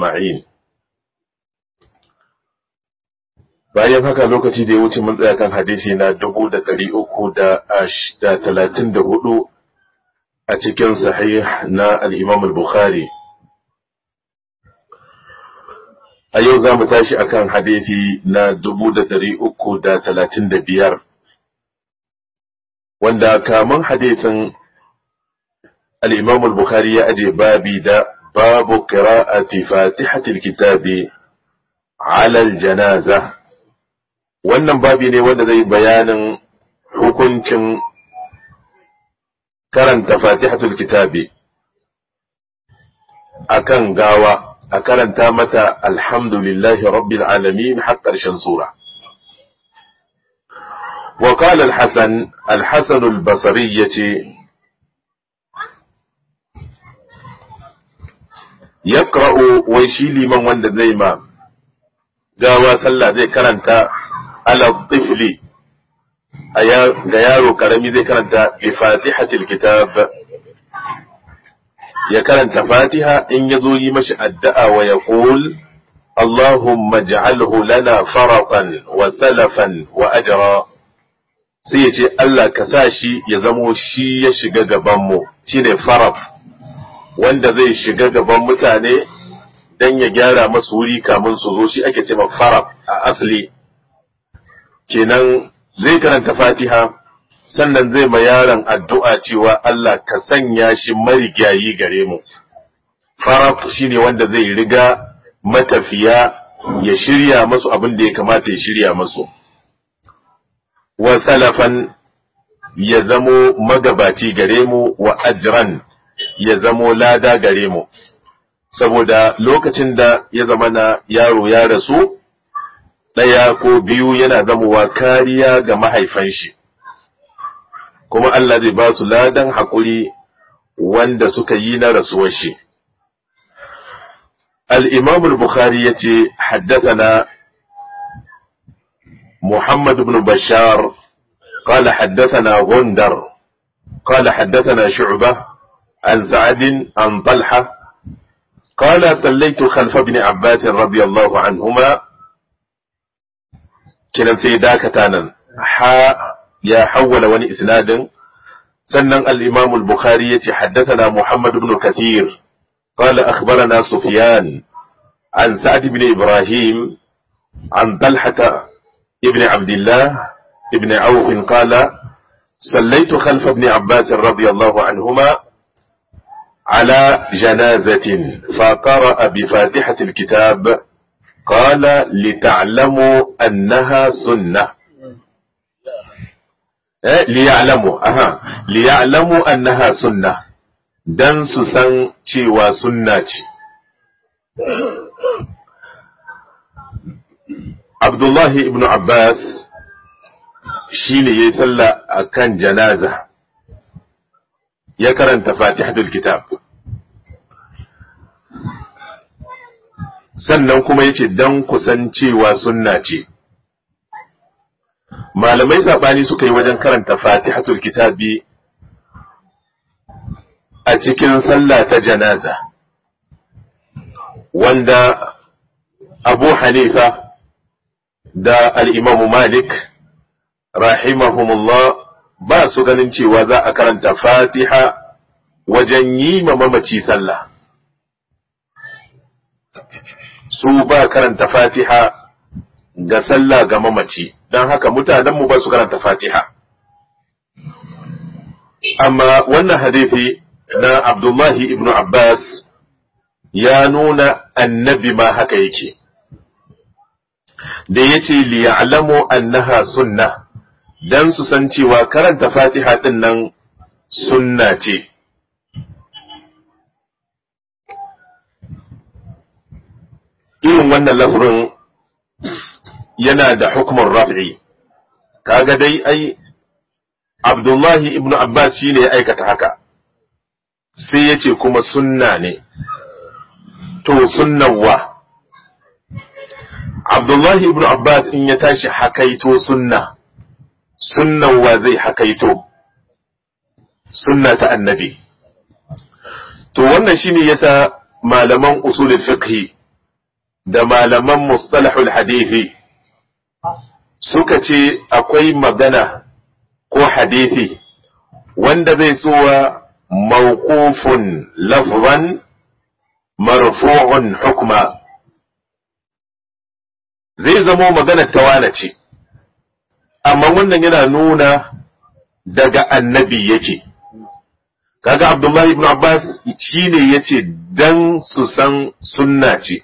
أجمعين bayan haka lokaci da ya wuce mun tsaya kan hadisi na dubu da ɗari uku da talatin da hudu a cikin sahih na al'imam al-bukhari a yau za mu tashi akan hadisi na dubu da ɗari uku da talatin da biyar wanda kamun hadisin al'imam al-bukhari ya aje babi da babu qira'ati fatihatil kitabi ala al-janaza wannan babi ne wanda zai bayanin hukuncin karanta fatihatul kitabi akan gawa a karanta mata alhamdulillahi rabbil alamin har ƙarshen sura وقال الحسن الحسن البصرية يقرأ ويشيلي من وند زيما قاوى سلا زي كرنتا على الطفل ga yaro karami zai karanta bi fatihatil kitab ya karanta fatiha in ya zo yi mashi addu'a wa ya qul Allahumma ij'alhu lana faratan wa salafan wa ajra sai ya ce Allah ka sa shi ya zamo shi ya shiga gaban mu shine faraf wanda zai shiga gaban mutane dan ya gyara masu wuri kamun su zo shi ake cewa faraf a asali kenan zai karanta fatiha sannan zai ma yaron addu'a cewa Allah ka sanya shi marigayi gare mu. Faraf shi ne wanda zai riga matafiya ya shirya masu abin da ya kamata ya shirya masu. Wa salafan ya zamo magabaci gare mu wa ajran ya zamo lada gare mu. Saboda lokacin da ya zama na yaro ya rasu, ɗaya ko biyu yana zamowa kariya ga mahaifan shi, kuma Allah zai ba su ladan haƙuri wanda suka yi na rasuwar shi. الإمام البخاري يتي حدثنا محمد بن بشار قال حدثنا غندر قال حدثنا شعبة عن سعد عن طلحة قال سليت خلف ابن عباس رضي الله عنهما kinan sai dakata nan ha ya hawwala wani isnadin sannan al-Imam al-Bukhari yace haddathana Muhammad ibn Kathir qala akhbarana Sufyan an Sa'd ibn Ibrahim an Talha ibn Abdullah ibn Auf qala صليت خلف ابن عباس رضي الله عنهما على جنازة فقرأ بفاتحة الكتاب قال لتعلموا أنها سنة ليعلموا أها ليعلموا أنها سنة dan su san cewa sunna ce. Abdullahi ibn Abbas shi ne ya yi sallah a kan janaza, ya karanta fatihatul kitab. sannan kuma yace dan kusancewa sunna ce malamai sabani suka yi wajen karanta fatihatul kitabi a cikin sallah ta janaza wanda abu hanifa da al'imamu malik rahimahumullah ba su ganin cewa za a karanta fatiha wajen yi ma mamaci sallah su ba karanta fatiha ga sallah ga mamaci don haka mutanenmu ba su karanta fatiha amma wannan hadithi na abdullahi ibn abbas ya nuna annabi ma haka yake da ya ce liya'lamu annaha sunna don su san cewa karanta fatiha ɗin nan sunna ce irin wannan lafrin yana da hukumar raf'i kaga dai ai Abdullahi ibn Abbas shine ya aikata haka sai ya ce kuma sunna ne to sunnawa Abdullahi ibn Abbas in ya tashi hakaito sunna sunnawa zai hakaito sunna ta annabi to wannan shine yasa malaman usulul fiqh da malaman mustalahul hadithi suka ce akwai magana ko hadithi wanda zai tsowa mawqufun lafzan marfu'un hukma zai zamo magana tawana ce amma wannan yana nuna daga annabi yake kaga abdullahi ibn abbas shine yace dan su san sunna ce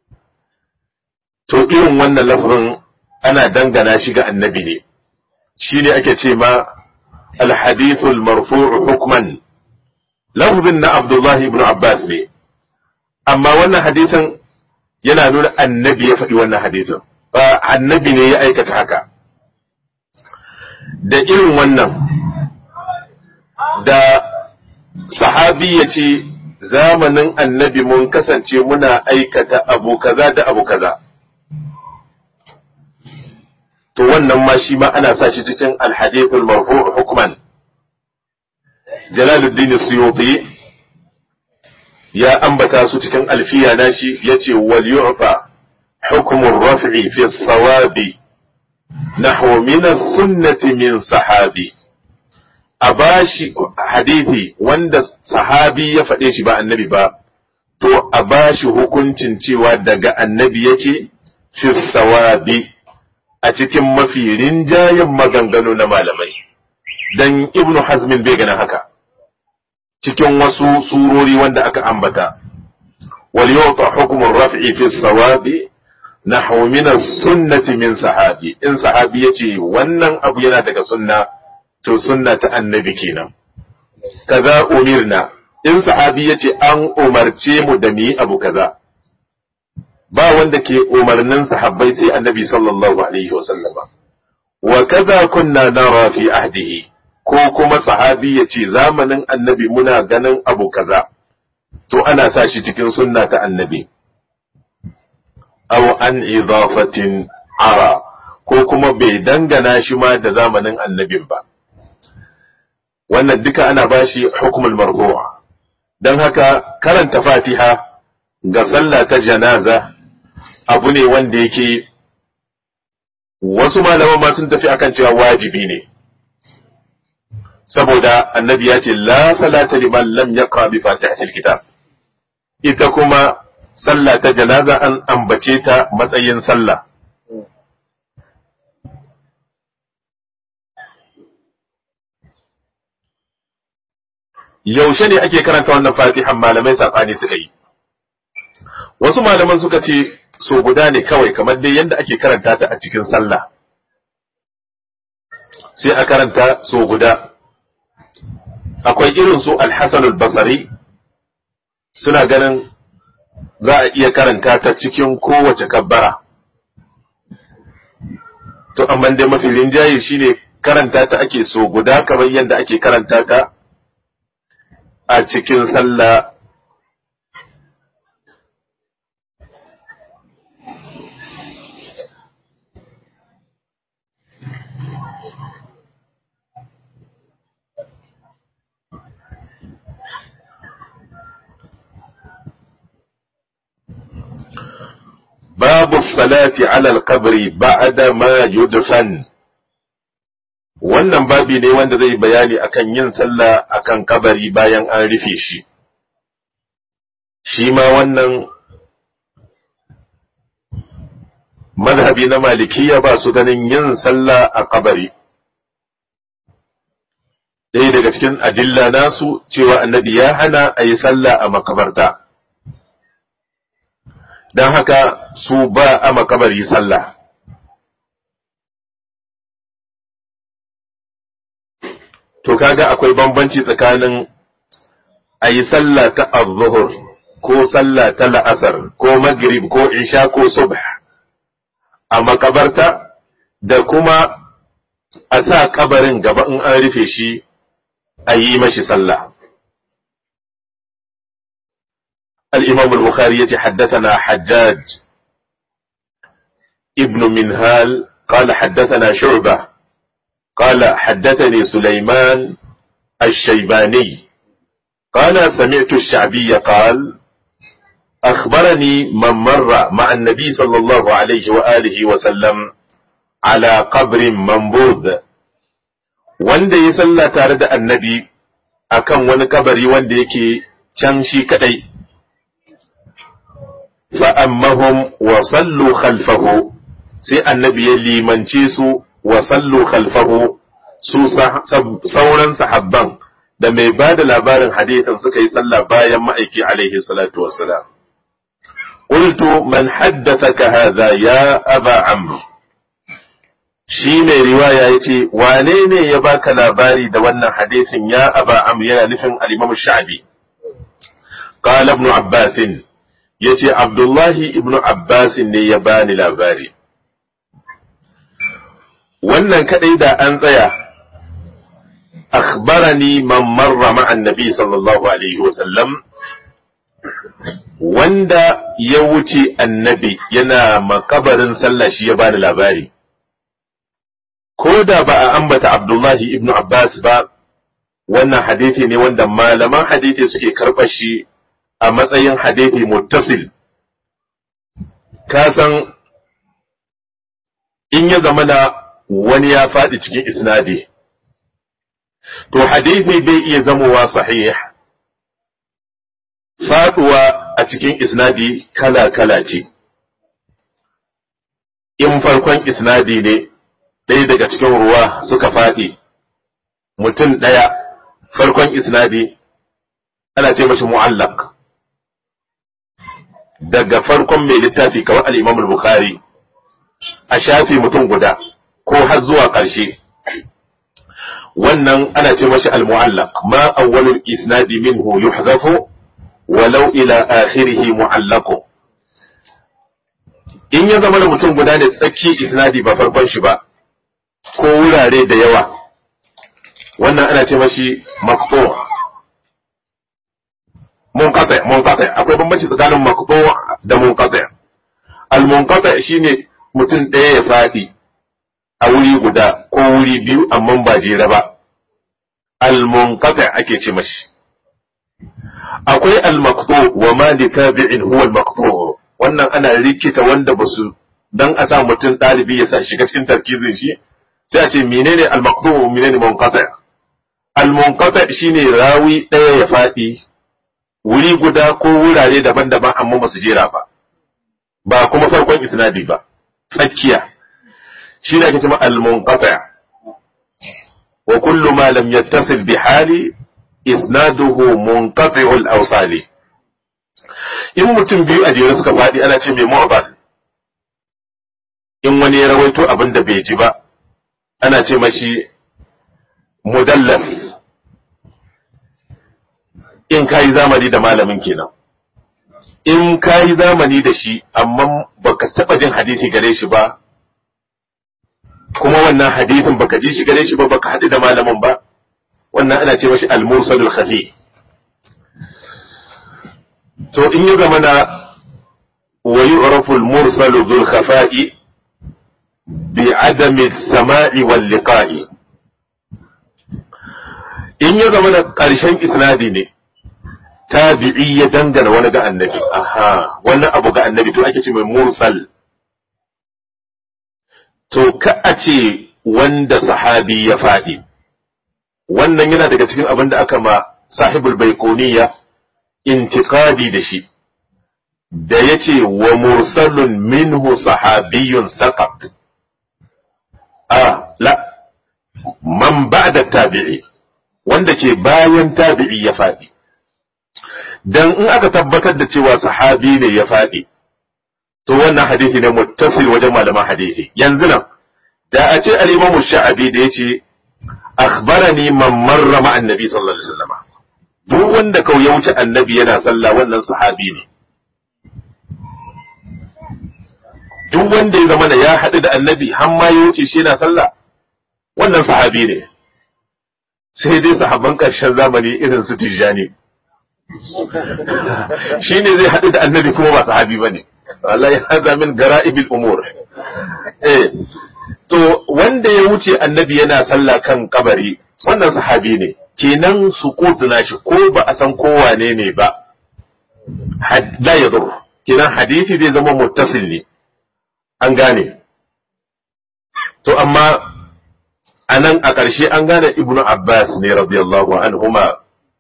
to irin wannan lafazin ana dangana shi ga annabi ne shine ake ce ma alhadithul marfu'u hukman lafazin na abdullahi ibn abbas ne amma wannan hadisin yana nuna annabi ya faɗi wannan hadisin ba annabi ne ya aikata haka da irin wannan da sahabi ya ce zamanin annabi mun kasance muna aikata abu kaza da abu kaza to wannan ma shi ma ana sa shi cikin alhadithul marfu' hukman jalaluddin suyuti ya ambata su cikin alfiya nashi yace wal yu'ta hukmu raf'i fi sawabi nahwa min as-sunnati min sahabi a bashi hadithi wanda sahabi ya faɗe shi ba annabi ba to a bashi hukuncin cewa daga annabi yake fi sawabi a cikin mafi rinjayen maganganu na malamai dan ibnu hazmin bai gana haka cikin wasu surori wanda aka ambata wal yuta hukmun raf'i fi sawabi nahwu min as-sunnati min sahabi in sahabi yace wannan abu yana daga sunna to sunna ta annabi kenan kaza umirna in sahabi yace an umarce mu da mu abu kaza ba wanda ke umarnin sahabbai sai annabi sallallahu alaihi wasallama wa kaza kunna nara fi ahdihi ko kuma sahabi ya ce zamanin annabi muna ganin abu kaza to ana sa shi cikin sunna ta annabi aw an idafatin ara ko kuma bai dangana shi ma da zamanin annabin ba wannan duka ana bashi hukumul marfu'a don haka karanta fatiha ga sallah ta janaza abu ne wanda yake wasu malaman ma sun tafi akan cewa wajibi ne saboda annabi ya ce la salata liman lam yaqra bi fatihatil kitab ita kuma sallah ta janaza an ambace ta matsayin sallah yaushe ne ake karanta wannan fatihan malamai saɓani suka yi wasu malaman suka ce so guda ne kawai kamar dai yadda ake karanta ta a cikin sallah sai a karanta so guda akwai irin su alhassan basari suna ganin za a iya karanta ta cikin kowace kabbara to amma dai mafi rinjaye shine karanta ta ake so guda kamar yadda ake karanta ta a cikin sallah babu salati alal kabri ba'da ma yudfan wannan babi ne wanda zai bayani akan yin sallah akan kabari bayan an rufe shi shi ma wannan mazhabi na malikiya ba su ganin yin sallah a kabari ɗaya daga cikin adilla nasu cewa annabi ya hana a yi sallah a makabarta don haka su ba a makabari sallah to kaga akwai bambanci tsakanin a yi sallah ta az-zuhur ko sallah ta la'asar ko maghrib ko isha ko subh a makabarta da kuma a sa kabarin gaba in an rufe shi a yi mashi sallah الإمام البخاري حدثنا حجاج ابن منهال قال حدثنا شعبة قال حدثني سليمان الشيباني قال سمعت الشعبي قال أخبرني من مر مع النبي صلى الله عليه وآله وسلم على قبر منبوذ wanda ya salla tare da annabi akan wani kabari wanda yake can shi kadai fa'ammahum wa sallu khalfahu sai annabi ya limance su wa sallu khalfahu su sauran sahabban da mai ba da labarin hadithan suka yi sallah bayan ma'aiki alaihi salatu wassalam قلت من حدثك هذا يا أبا عمرو shi mai riwaya ya ce wane ne ya baka labari da wannan hadisin ya aba amr yana nufin al-imam sha'bi qala ibn abbas yace abdullahi ibn abbas ne ya bani labari wannan kadai da an tsaya akhbarani man marra ma'a annabi sallallahu alaihi wa sallam wanda ya wuce annabi yana makabarin sallah shi ya bani labari ko da ba a ambata Abdullahi ibn Abbas ba wannan hadithi ne wanda malaman hadithi suke karɓar shi a matsayin hadithi muttasil ka san in ya zama na wani ya faɗi cikin isnadi to hadithi bai iya zamowa sahih faɗuwa a cikin isnadi kala-kala ce in farkon isnadi ne ɗaya daga cikin ruwa suka faɗi mutum ɗaya farkon isnadi ana ce mashi mu'allaq daga farkon mai littafi kawai al-Imam al-Bukhari a shafi mutum guda ko har zuwa ƙarshe wannan ana ce mashi al-mu'allaq ma awwalul isnadi minhu yuhzafu walau ila akhirih mu'allaqu in ya zama da mutum guda ne tsakki isnadi ba farkon shi ba ko wurare da yawa wannan ana ce mashi maqtu munqati munqati akwai bambanci tsakanin maqtu da munqati al munqati shine mutum ɗaya ya faɗi a wuri guda ko wuri biyu amma ba jere ba al munqati ake ce mashi akwai al maqtu wa ma li tabi'in huwa al maqtu wannan ana rikita wanda basu dan a sa mutum ɗalibi ya sa shiga cikin tarkizin shi sai a ce menene al-maqdu menene munqati al-munqati shine rawi ɗaya ya faɗi wuri guda ko wurare daban-daban amma ba su jera ba ba kuma farkon isnadi ba tsakiya shi ne ake cewa al-munqati wa kullu ma lam yattasil bi hali isnaduhu munqati'ul awsali in mutum biyu a jere suka faɗi ana ce mai mu'dal in wani ya rawaito abin da bai ji ba ana ce mashi mudallas in ka yi zamani da malamin kenan in ka yi zamani da shi amma baka taɓa jin hadisi gare shi ba kuma wannan hadisin baka ji shi gare shi ba baka haɗu da malamin ba wannan ana ce mashi al-mursalul khafi to in ya zama na wa yu'rafu al-mursalu dhul khafa'i بعدم السماع واللقاء in ya zama da ƙarshen isnadi ne tabi'i ya dangana wani ga annabi aha wannan abu ga annabi to ake ce mai mursal to ka a ce wanda sahabi ya faɗi wannan yana daga cikin abin da aka ma sahibul baikoniya intiqadi da shi da ya ce wa mursalun minhu sahabiyun saqat a la man ba'da tabi'i wanda ke bayan tabi'i ya faɗi dan in aka tabbatar da cewa sahabi ne ya faɗi to wannan hadisi ne muttasil wajen malaman hadisi yanzu nan da a ce al-imamu sha'abi da yace akhbarani man marra ma annabi sallallahu alaihi wasallam duk wanda kau ya wuce annabi yana sallah wannan sahabi ne duk wanda ya zama da ya haɗu da annabi har ma ya wuce shi yana sallah wannan sahabi ne sai dai sahabban ƙarshen zamani irin su tijjani shi ne zai haɗu da annabi kuma ba sahabi ba ne Allah ya haza min gara'ibil umur eh to wanda ya wuce annabi yana sallah kan kabari wannan sahabi ne kenan su na shi ko ba a san kowane ne ba la yadur kinan hadisi zai zama muttasil ne an gane to amma anan a ƙarshe an gane ibnu abbas ne radiyallahu anhuma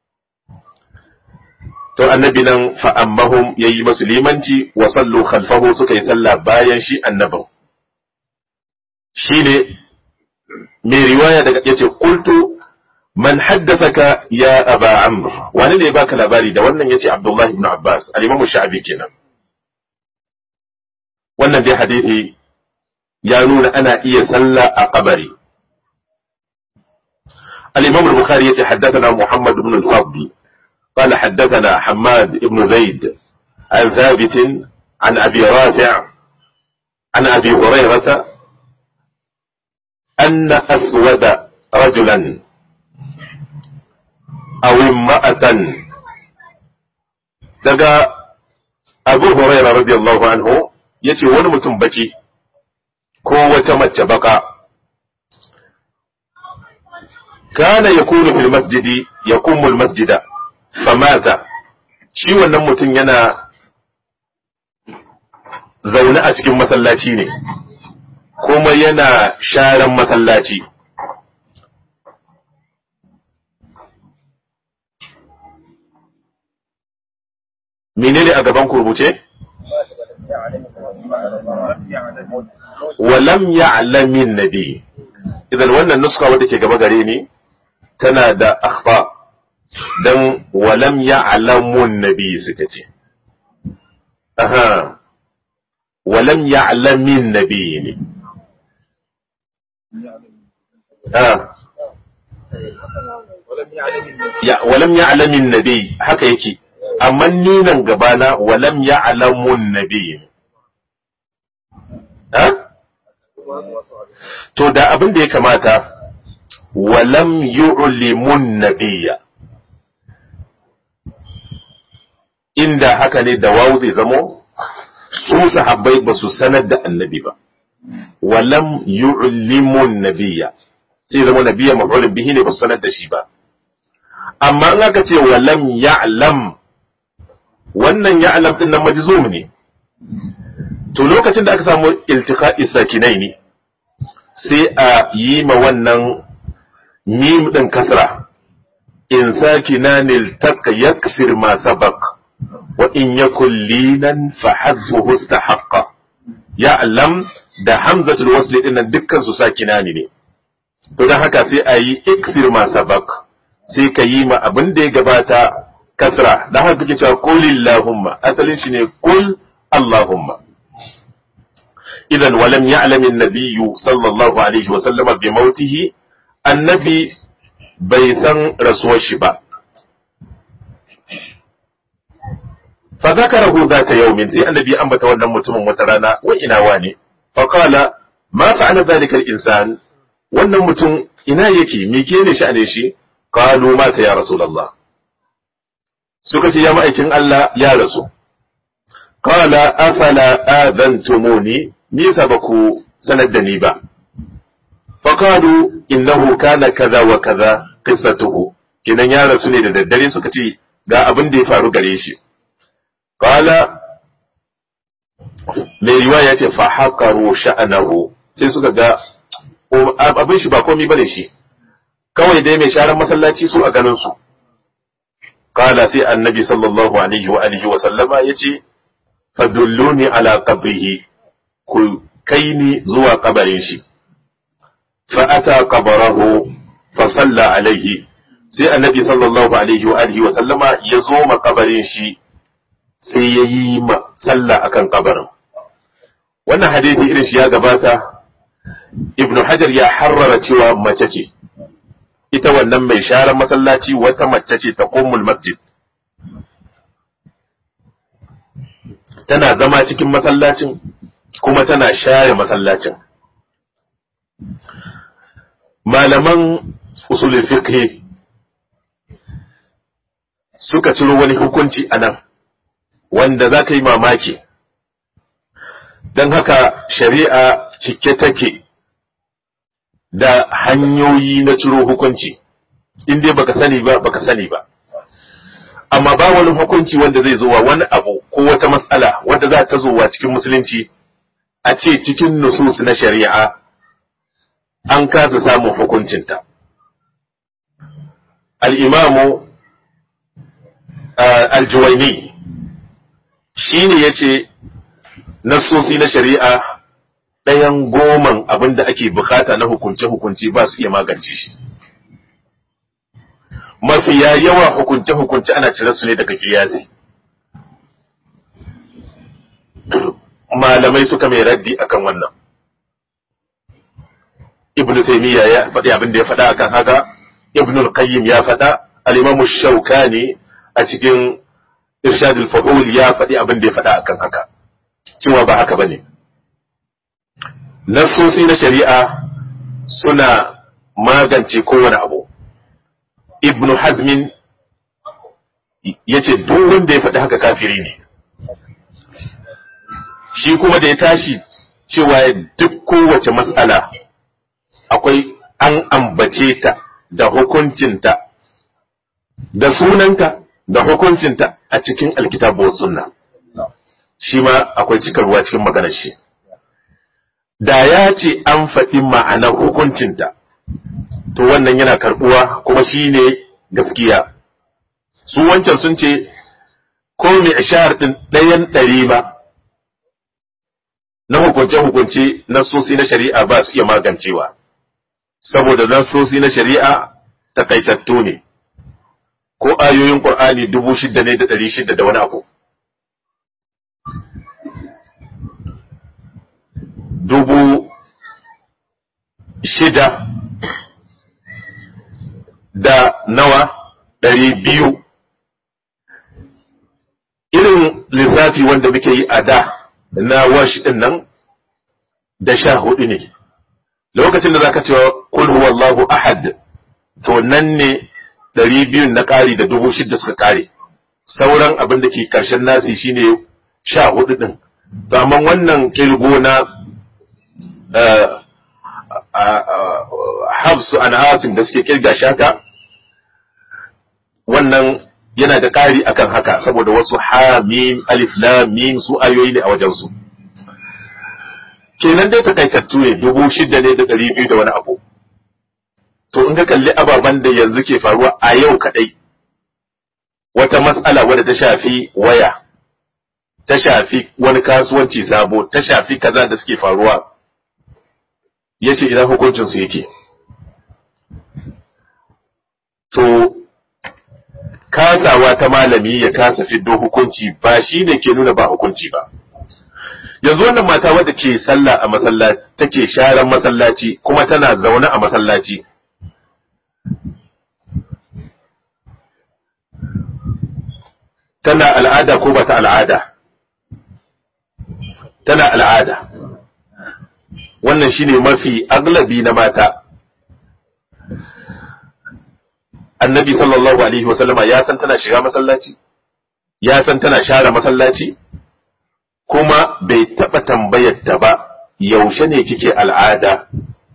to annabi nan fa'ammahum ya yi masu limanci wa sallu khalfahu suka yi sallah bayan shi annabin shi ne mai riwaya daga ya ce kultu man haddasaka ya aba amr wani ne baka labari da wannan ya ce abdullahi ibn abbas alimamu sha'abi kenan wannan dai hadithi ya nuna ana iya sallah a kabari الإمام البخاري يتحدثنا محمد بن الفضل قال حدثنا حماد بن زيد عن ثابت عن أبي رافع عن أبي هريرة أن أسود رجلا أو امرأة دقى أبو هريرة رضي الله عنه يتي ونمتم بكي كوة متبقى كان يكون في المسجد يقوم المسجد famata shi wannan mutum yana zaune a cikin masallaci ne kuma yana sharan masallaci menene a gaban kurbuce? walam ya'lamin nabi idan wannan nuska wadda ke gaba gare ni tana da akhfa dan walam ya'lamun nabi suka ce aha walam ya'lamin nabi ne ah ya walam ya'lamin nabi haka yake amma ni nan gabana walam ya'lamun nabi ha to da abin da ya kamata walam yu'limun nabiyya inda haka ne da wawu zai zamo su sahabbai ba su sanar da annabi ba walam yu'limun nabiyya sai zama nabiyya maf'ulun bihi ne ba su sanar da shi ba amma in aka ce walam ya'lam wannan ya'lam din nan majzum ne to lokacin da aka samu iltiqa'i sakinai ne sai a yi ma wannan mim din kasra in sakinan iltaqa yaksir ma sabaq wa in yakun linan fa hadfuhu istahaqqa ya'lam da hamzatul wasl din nan dukkan su sakinani ne to dan haka sai a yi iksir ma sabaq sai ka yi ma abin da ya gabata kasra dan haka kake cewa qul illahumma asalin shi ne qul allahumma idan walam ya'lam an-nabiy sallallahu alaihi wa sallama bi mautihi annabi bai san rasuwar shi ba fa zakarahu zata yawmin sai annabi ya ambata wannan mutumin wata rana wa ina wane fa qala ma fa'ala dhalika al-insan wannan mutum ina yake me ke ne sha'ane shi qalu mata ya rasulullah suka ce ya ma'aikin Allah ya rasu qala afala adantumuni me yasa ba ku sanar da ni ba fa qalu innahu kana kaza wa kaza qissatuhu kinan ya rasu ne da daddare suka ce ga abin da ya faru gare shi qala mai riwaya ce fa haqaru sha'anahu sai suka ga abin shi ba komai bane shi kawai dai mai sharan masallaci su a ganin su qala sai annabi sallallahu alaihi wa alihi wa sallama yace fadulluni ala qabrihi ku kai ni zuwa kabarin shi fa ata qabarahu fa salla alaihi sai annabi sallallahu alaihi wa alihi wa sallama ya zo ma kabarin shi sai ya yi ma sallah akan kabarin wannan hadisi irin shi ya gabata ibnu hajar ya harrara cewa mace ce ita wannan mai sharan masallaci wata mace ce ta ummul masjid tana zama cikin masallacin kuma tana share masallacin malaman usulul fiqh suka ciro wani hukunci a nan wanda za ka yi mamaki don haka shari'a cike take da hanyoyi na ciro hukunci in dai baka sani ba baka sani ba amma ba wani hukunci wanda zai zo wa wani abu ko wata matsala wanda za ta zo wa cikin musulunci a ce cikin nusus na shari'a an kasa samun hukuncinta al'imamu aljuwaini shi ne ya ce nassosi na shari'a ɗayan goman abin da ake bukata na hukunce-hukunce ba su iya magance shi mafiya yawa hukunce-hukunce ana cire su ne daga kiyasi malamai suka mai raddi akan wannan ibnu taymiya ya faɗi abin da ya faɗa akan haka ibnu al-qayyim ya faɗa al-imam shaukani a cikin irshad al-fuhul ya faɗi abin da ya faɗa akan haka cewa ba haka bane nasosi na shari'a suna magance kowane abu ibnu hazmin ya ce duk wanda ya faɗi haka kafiri ne shi kuma da ya tashi cewa duk kowace matsala akwai an ambace ta da hukuncinta da sunanta da hukuncinta a cikin alkitabu sunna shi ma akwai cikarwa cikin maganar shi da ya ce an faɗi ma'anar hukuncinta to wannan yana karɓuwa kuma shi ne gaskiya su wancan sun ce ko mai ishar ɗin ɗayan ɗari ba na hukunce-hukunce na sosi na shari'a ba su iya magancewa saboda na sosi na shari'a takaitattu ne ko ayoyin ƙur'ani dubu shida ne da ɗari shida da wani abu dubu shida da nawa ɗari biyu irin lissafi wanda muke yi a da na wash ɗin nan da sha hudu ne lokacin da zaka cewa kul huwallahu ahad to nan ne ɗari biyun na ƙari da dubu shida suka ƙare sauran abin da ke ƙarshen nasi shine sha hudu ɗin to amma wannan kilgo na hafsu an asim da suke kirga shaka wannan yana da ƙari akan haka saboda wasu hamim alif lam mim su ayoyi ne a wajensu kenan dai takaitattu ne dubu shida ne da ɗari biyu da wani abu to in ka kalli ababen da yanzu ke faruwa a yau kaɗai wata matsala wadda ta shafi waya ta shafi wani kasuwanci sabo ta shafi kaza da suke faruwa ya ce idan hukuncinsu yake to kasawa ta malami ya kasa fiddo hukunci ba shi ne ke nuna ba hukunci ba yanzu wannan mata wadda ke sallah a masallaci take sharan masallaci kuma tana zaune a masallaci tana al'ada ko ba ta al'ada tana al'ada wannan shine mafi aglabi na mata annabi sallallahu alaihi wasallama ya san tana shiga masallaci ya san tana share masallaci kuma bai taɓa tambayar ta ba yaushe ne kike al'ada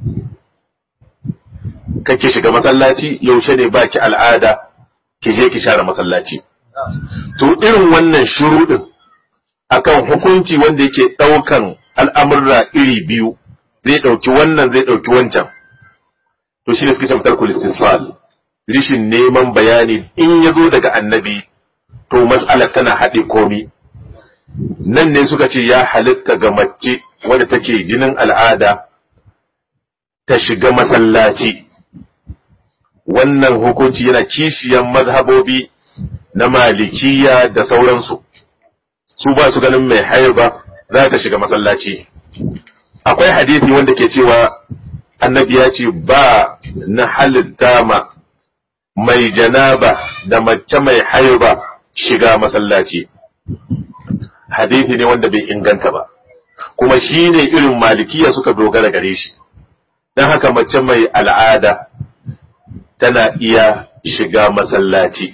kake shiga masallaci yaushe ne baki al'ada ki je ki share masallaci to irin wannan shuruɗin akan hukunci wanda yake ɗaukan al'amurra iri biyu zai ɗauki wannan zai ɗauki wancan to shi ne suke cewa tarkul istinsal rishin neman bayani in ya zo daga annabi to matsalar tana haɗe komi nan ne suka ce ya halitta ga mace wadda take jinin al'ada ta shiga masallaci wannan hukunci yana kishiyan mazhabobi na malikiya da sauransu su ba su ganin mai haiba za ta shiga masallaci akwai hadisi wanda ke cewa annabi ya ce ba na halitta ma mai janaba da mace mai haiba shiga masallaci hadisi ne wanda bai inganta ba kuma shi ne irin malikiya suka dogara gare shi don haka mace mai al'ada tana iya shiga masallaci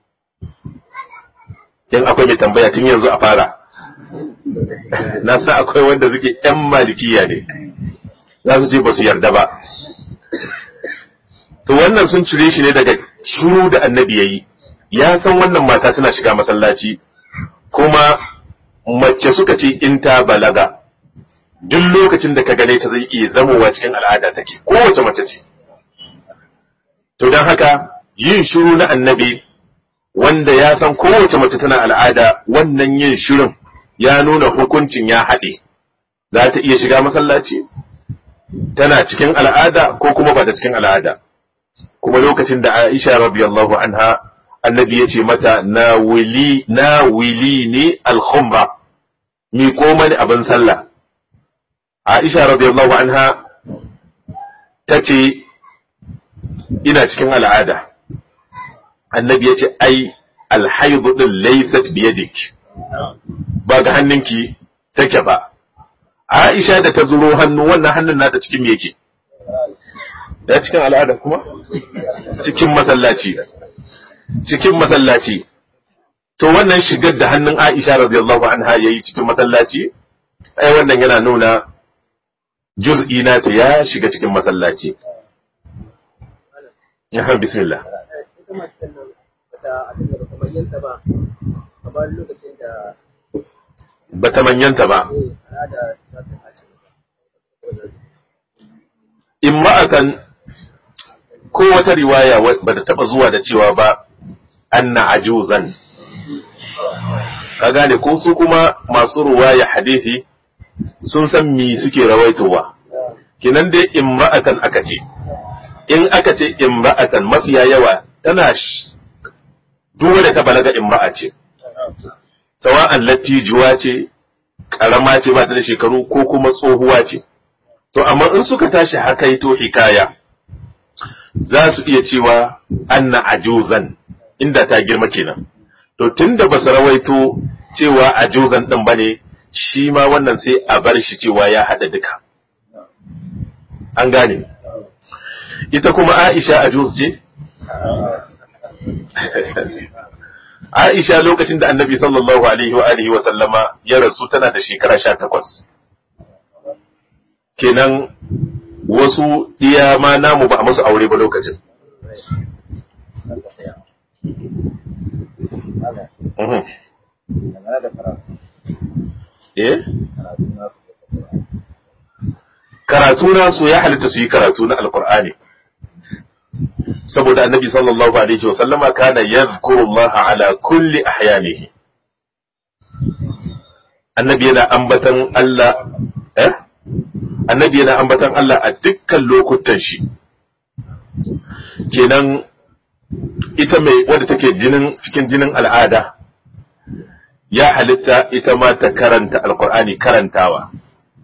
in akwai mai tambaya tun yanzu a fara na sa akwai wanda suke ‘yan malikiya ne za su ce ba su yarda ba to wannan sun cire shi ne daga shuru da annabi ya yi ya san wannan mata tana shiga masallaci kuma mace suka ce in ta balaga duk lokacin da ka gane ta zai iya zamowa cikin al'ada take kowace mace ce to don haka yin shiru na annabi wanda ya san kowace mace tana al'ada wannan yin shirin ya nuna hukuncin ya haɗe za ta iya shiga masallaci tana cikin al'ada ko kuma ba da cikin al'ada kuma lokacin da Aisha radiyallahu anha annabi ya ce mata na wili na wili ne al-khumra mi ko mani abin sallah Aisha radiyallahu anha ta ce ina cikin al'ada annabi ya ce ai alhaidu din laysat biyadik ba ga hannunki take ba Aisha da ta zuro hannu wannan hannun nata cikin me yake ya cikin al'ada kuma cikin masallaci cikin masallaci to wannan shigar da hannun Aisha radiyallahu anha yayi cikin masallaci ai wannan yana nuna juz'i na ta ya shiga cikin masallaci ya bismillah bata manyanta ba in ma'akan ko wata riwaya ba ta taba zuwa da cewa ba anna ajuzan ka gane ko su kuma masu ruwaya hadithi sun san mi suke rawaitowa kinan dai imra'atan aka ce in aka ce imra'atan mafiya yawa tana duk da ta balaga imra'a ce sawa'an lattijuwa ce karama ce ba ta da shekaru ko kuma tsohuwa ce to amma in suka tashi haka yi to hikaya za su iya cewa anna ajuzan inda ta girma kenan to tunda ba su rawaito cewa ajuzan din bane shi ma wannan sai a bar shi cewa ya hada duka an gane ita kuma Aisha ajuz ce Aisha lokacin da Annabi sallallahu alaihi wa alihi wa sallama ya rasu tana da shekara 18 kenan wasu iya ma namu ba a musu aure ba lokacin Eh? Karatu nasu ya halitta su yi karatu na Alƙur'ani. Saboda annabi sallallahu Alaihi wasallama kana yadhkurullaha ala kulli ahyanihi. Annabi yana ambatan Allah, eh? Annabi yana ambatan Allah a dukkan lokutan shi. Kenan ita mai wadda take jinin cikin jinin al'ada ya halitta ita ma ta karanta alkur'ani karantawa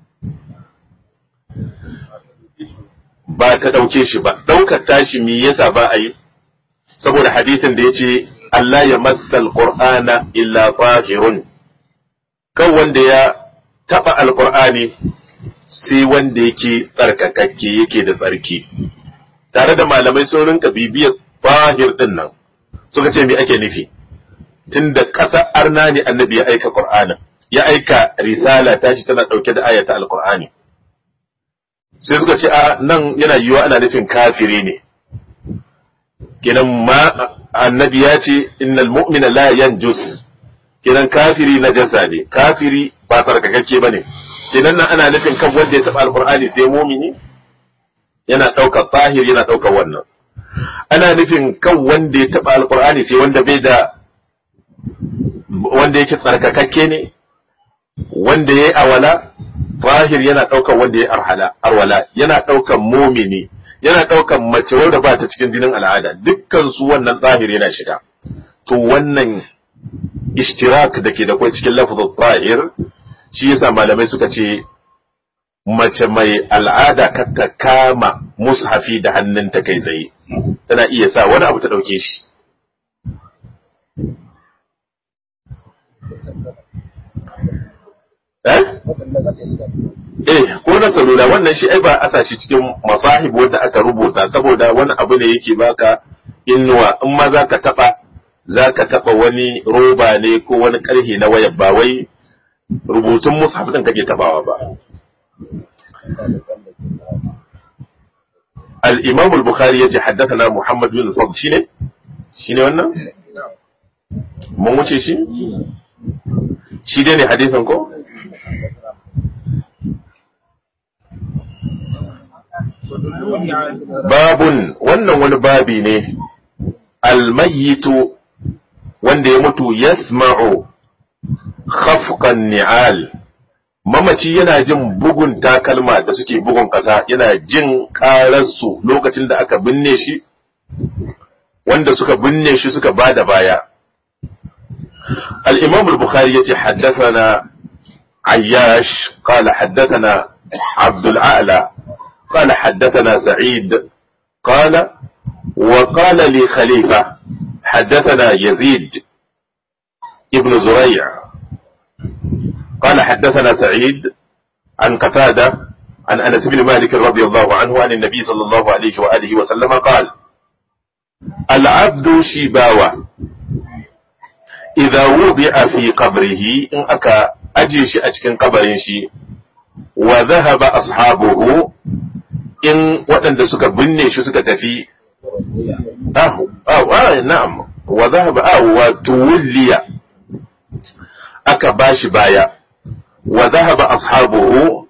ba ta ɗauke shi ba ɗaukar tashi me yasa ba a yi saboda hadithin da ya ce Allah ya matsal qur'ana illa tahirun kan wanda ya taɓa alkur'ani sai wanda yake tsarkakakke yake da tsarki tare da malamai sun rinka bibiyar bahir din nan suka ce me ake nufi tunda ƙasar arna ne annabi ya aika qur'anin ya aika risala tashi tana ɗauke da ayata alqur'ani sai suka ce a nan yana yiwa ana nufin kafiri ne kenan ma annabi ya ce innal mu'mina la yanjus kenan kafiri na jasa ne kafiri ba tsarkakakke bane kenan nan ana nufin kan wanda ya taɓa alqur'ani sai mumini yana ɗaukar tahir yana ɗaukar wannan ana nufin kan wanda ya taɓa alƙur'ani sai wanda bai da wanda yake tsarkakakke ne wanda ya yi awala fahir yana ɗaukan wanda ya yi arwala yana ɗaukan momini yana ɗaukan mace wanda ba ta cikin jinin al'ada dukkan su wannan tsahir yana shiga to wannan ishtirak da ke da kwai cikin lafazin tsahir shi yasa malamai suka ce mace mai al'ada ka ta kama mushafi da hannunta kai tsaye tana iya sa wani abu ta ɗauke shi eh eh ko na salula wannan shi ai ba a sa shi cikin masahib wanda aka rubuta saboda wani abu ne yake baka inuwa in ma za ka taɓa za ka taɓa wani roba ne ko wani ƙarhe na wayar ba wai rubutun mushaf ɗin kake tabawa ba الإمام البخاري يجي حدثنا محمد بن الفضل شنو شنو قلنا mun wuce shi shi dai ne hadisin ko babun wannan wani babi ne almayitu wanda ya mutu yasma'u khafqan ni'al mamaci yana jin bugun takalma da suke bugun ƙasa yana jin ƙararsu lokacin da aka binne shi wanda suka binne shi suka ba da baya الإمام البخاري يتي حدثنا عياش قال حدثنا عبد الأعلى قال حدثنا سعيد قال وقال لي خليفة حدثنا يزيد ابن زريع قال حدثنا سعيد عن قتادة عن أنس بن مالك رضي الله عنه عن النبي صلى الله عليه وآله وسلم قال العبد شباوة إذا وضع في قبره إن أكا أجيش أجكن قبر شي وذهب أصحابه إن وأن سك بني شو سك تفي أهو أو آه نعم وذهب أو وتولي أكا باش بايا وذهب أصحابه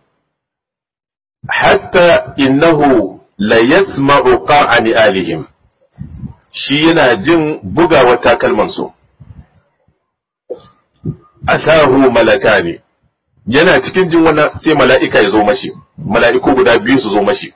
حتى إنه ليسمع قاع نآلهم shi yana jin bugawa takalmansu asahu malaka ne yana cikin jin wannan sai mala'ika ya zo mashi mala'iku guda biyu su zo mashi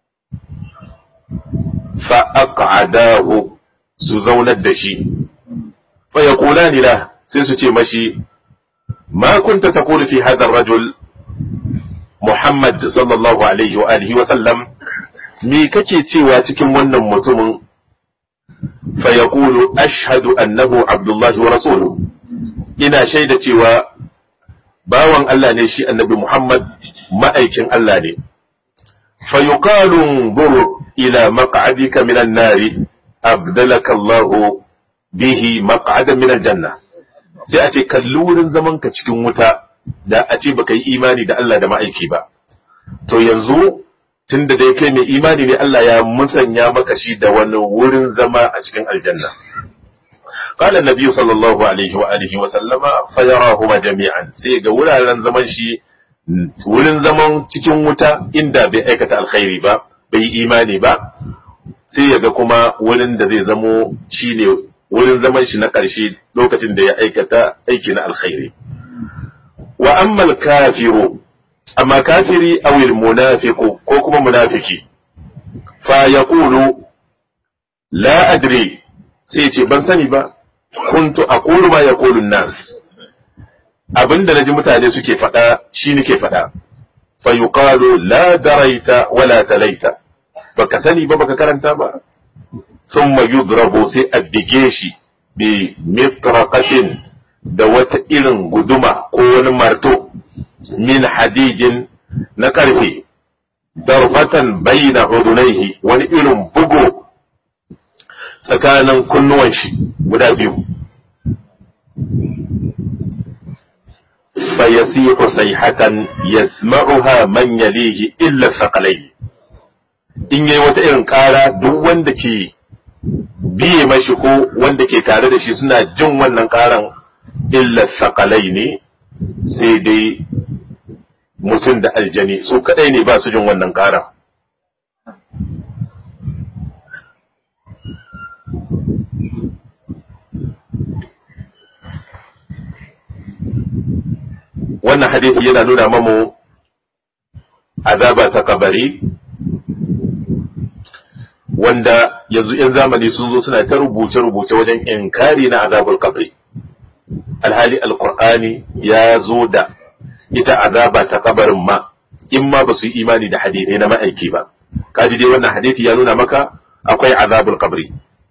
fa aq'adahu su zaunar da shi fa yaqulani la sai su ce mashi ma kunta taqulu fi hadha ar-rajul Muhammad sallallahu alaihi wa alihi wa sallam me kake cewa cikin wannan mutumin fa yaqulu ashhadu annahu abdullahi wa rasuluhu ina shaida cewa bawan Allah ne shi annabi Muhammad ma'aikin Allah ne fa yuqalu bur ila maq'adika minan nari abdalaka Allah bihi maq'adan minal janna sai a ce kalli wurin zaman ka cikin wuta da a ce baka yi imani da Allah da ma'aiki ba to yanzu tunda dai kai mai imani ne Allah ya musanya maka shi da wani wurin zama a cikin aljanna قال النبي صلى الله عليه وآله وسلم فيراهما جميعا sai ga wuraren zaman shi wurin zaman cikin wuta inda bai aikata alkhairi ba bai imani ba sai ya ga kuma wurin da zai zamo shine wurin zaman shi na ƙarshe lokacin da ya aikata aiki na alkhairi wa ammal kafiru amma kafiri awil munafiqu ko kuma munafiki fa yaqulu la adri sai ce ban sani ba kuntu aqulu ma yaqulu nas abinda naji mutane suke faɗa shi nake faɗa fa yuqalu la daraita wala talaita baka sani ba baka karanta ba thumma yudrabu sai a bige shi bi mitraqatin da wata irin guduma ko wani marto min hadidin na karfe darfatan bayna udunaihi wani irin bugo tsakanin kunnuwan shi guda biyu fayasihu sayhatan yasma'uha man yalihi illa saqalai in yayi wata irin kara duk wanda ke biye mashi ko wanda ke tare da shi suna jin wannan karan illa saqalai ne sai dai mutum da aljani su kadai ne ba su jin wannan karan wannan hadisi yana nuna mamu azaba ta kabari wanda yanzu 'yan zamani sun zo suna ta rubuce-rubuce wajen inkari na azabar kabari alhali alkur'ani ya zo da ita azaba ta kabarin ma in ma ba su yi imani da hadithai na ma'aiki ba kaji dai wannan hadithi ya nuna maka akwai azabul kabari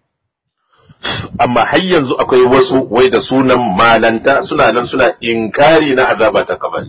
amma har yanzu akwai wasu wai da sunan malanta suna nan suna inkari na azaba ta kabari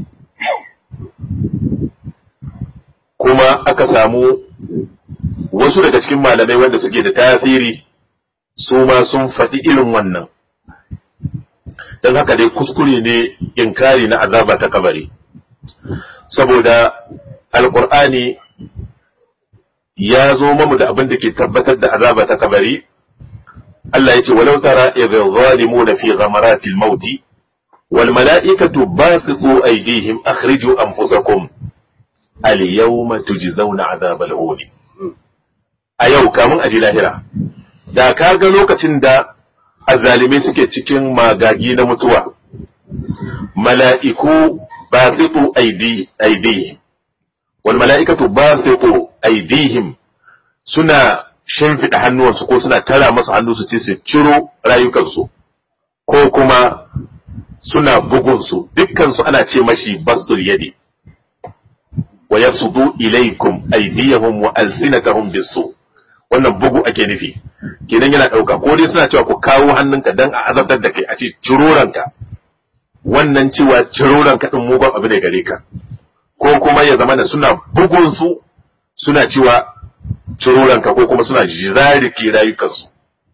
kuma aka samu wasu daga cikin malamai wanda suke da tasiri su ma sun faɗi irin wannan don haka dai kuskure ne inkari na azaba ta kabari saboda alkur'ani ya zo mamu da abin da ke tabbatar da azaba ta kabari Allah yace walau tara idh zalimuna fi ghamaratil maut wal mala'ikatu basitu aydihim akhriju anfusakum al yawma tujzauna adhabal hun a yau kamun aji lahira da ka ga lokacin da azalimai suke cikin magagi na mutuwa mala'iku basitu aydihim wal mala'ikatu basitu aydihim suna shimfiɗa hannuwansu ko suna tara masu hannu su ce su ciro rayukansu ko kuma suna bugunsu dukkansu ana ce mashi bastul yadi wa yabsudu ilaikum aydiyahum wa alsinatahum bisu wannan bugu ake nufi kenan yana ɗauka ko dai suna cewa ku kawo hannunka dan a azabtar da kai a ce ciro ranka wannan cewa ciro ranka din mugun abu ne gare ka ko kuma ya zama da suna bugunsu suna cewa ciruranka ko kuma suna zariki rayukansu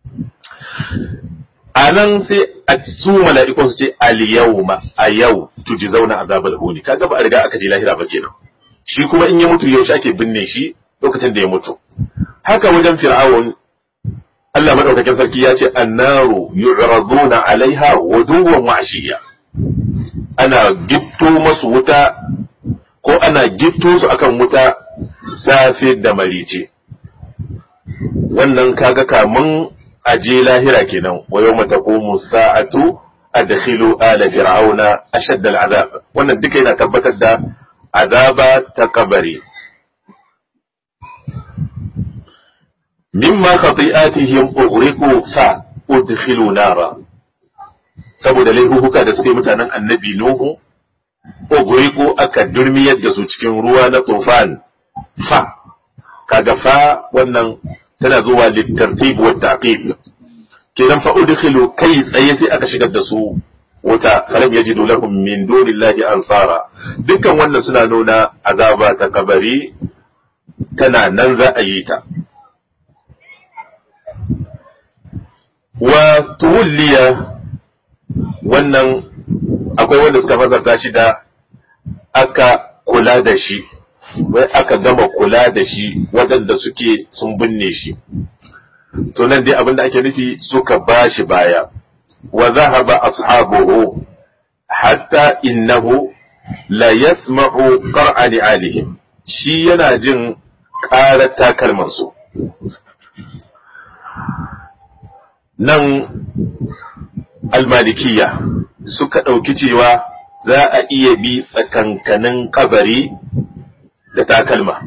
a nan sai a su mala'ikun su ce al-yawma a yau tuji zauna azabal huni kaga ba a riga aka je lahira ba kenan shi kuma in ya mutu yaushe ake binne shi lokacin da ya mutu haka wajen fir'aun Allah madaukakin sarki ya ce annaru yu'raduna alaiha wuduwan wa ashiya ana gitto masu wuta ko ana gitto su akan wuta safe da marice wannan kaga kamun aje lahira kenan wa yawma taqumu sa'atu adkhilu ala fir'auna ashadda al'azab wannan duka yana tabbatar da azaba ta kabari mimma khati'atihim ughriqu fa udkhilu nara saboda laifuka da suke mutanen annabi nuhu ughriqu aka durmiyar da su cikin ruwa na tufan fa kaga fa wannan tana zuwa littartib wa taqib kenan fa udkhilu kai tsaye sai aka shigar da su wuta falam yajidu lahum min dunillahi ansara dukkan wannan suna nuna azaba ta kabari tana nan za a yi ta wa tuwliya wannan akwai wanda suka fasarta shi da aka kula da shi wai aka gama kula da shi waɗanda suke sun binne shi to nan dai abinda ake nufi suka ba shi baya wa zahaba ashabuhu hatta innahu la yasma'u qar'ani alihim shi yana jin ƙarar takalmansu nan almalikiya suka ɗauki cewa za a iya bi tsakankanin kabari da takalma.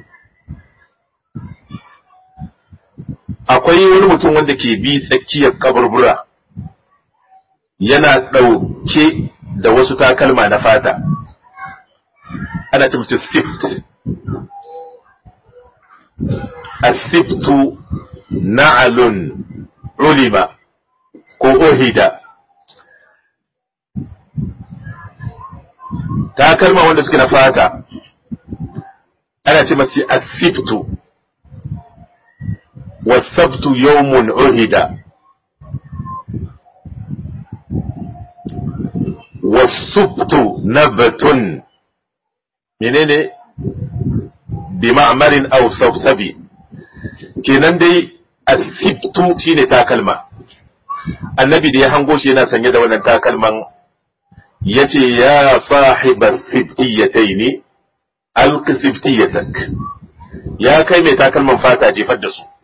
Akwai wani mutum wanda ke bi tsakiyar kaburbura yana ɗauke da wasu takalma na fata, ana ce mutu sift. Asiftu na'alun ulima ko ohida. takalma wanda suke na fata ana ce masu asibtu wasabtu yawmun uhida wasubtu nabatun menene bi ma'amarin aw safsabi kenan dai asibtu shine takalma annabi da ya hango shi yana sanye da wannan takalman yace ya sahiba siftiyataini alqi siftiyatak ya kai mai takalman fata jefar da su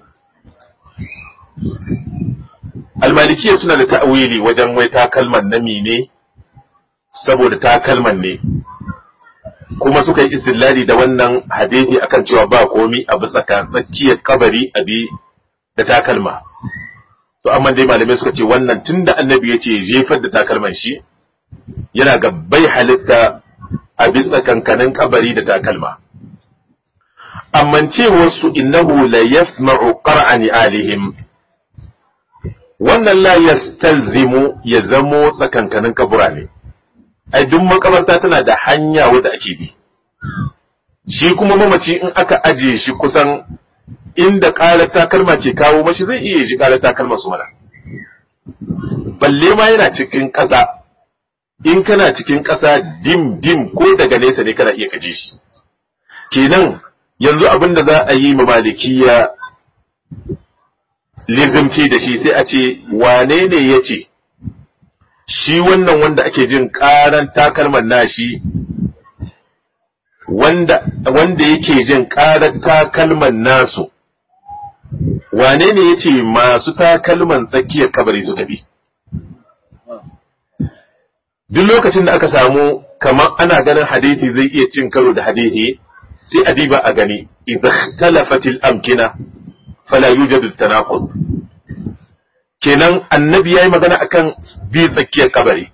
almalikiya suna da ta'awili wajen wai takalman na mine saboda takalman ne kuma suka yi istillali da wannan hadisi akan cewa ba komi a bisa tsakiyar kabari abi da takalma to amma dai malamai suka ce wannan tunda annabi ya ce jefar da takalman shi yana ga bai halitta a bisa kankanin kabari da takalma. Amman cewarsu innahu la yasma'u qara'ani alihim wannan la yastalzimu ya zamo tsakankanin kabura ne. Ai duk makabarta tana da hanya wadda ake bi. Shi kuma mamaci in aka aje shi kusan inda ƙarar takalma ke kawo mashi zai iya ji ƙarar takalma su mana. Balle ma yana cikin ƙasa in kana cikin ƙasa dim dim ko daga nesa ne kana iya kaje shi kenan yanzu abin da za a yi ma malikiya lizimci da shi sai a ce wane ne ya ce shi wannan wanda ake jin ƙaran takalman nashi wanda wanda yake jin ƙarar takalman nasu wane ne ya ce masu takalman tsakiyar kabari suka bi duk lokacin da aka samu kamar ana ganin hadithi zai iya cin karo da hadithi sai a diba a gani idza ikhtalafatil amkina fala yujadu tanaqud kenan annabi yayi magana akan bi tsakiyar kabari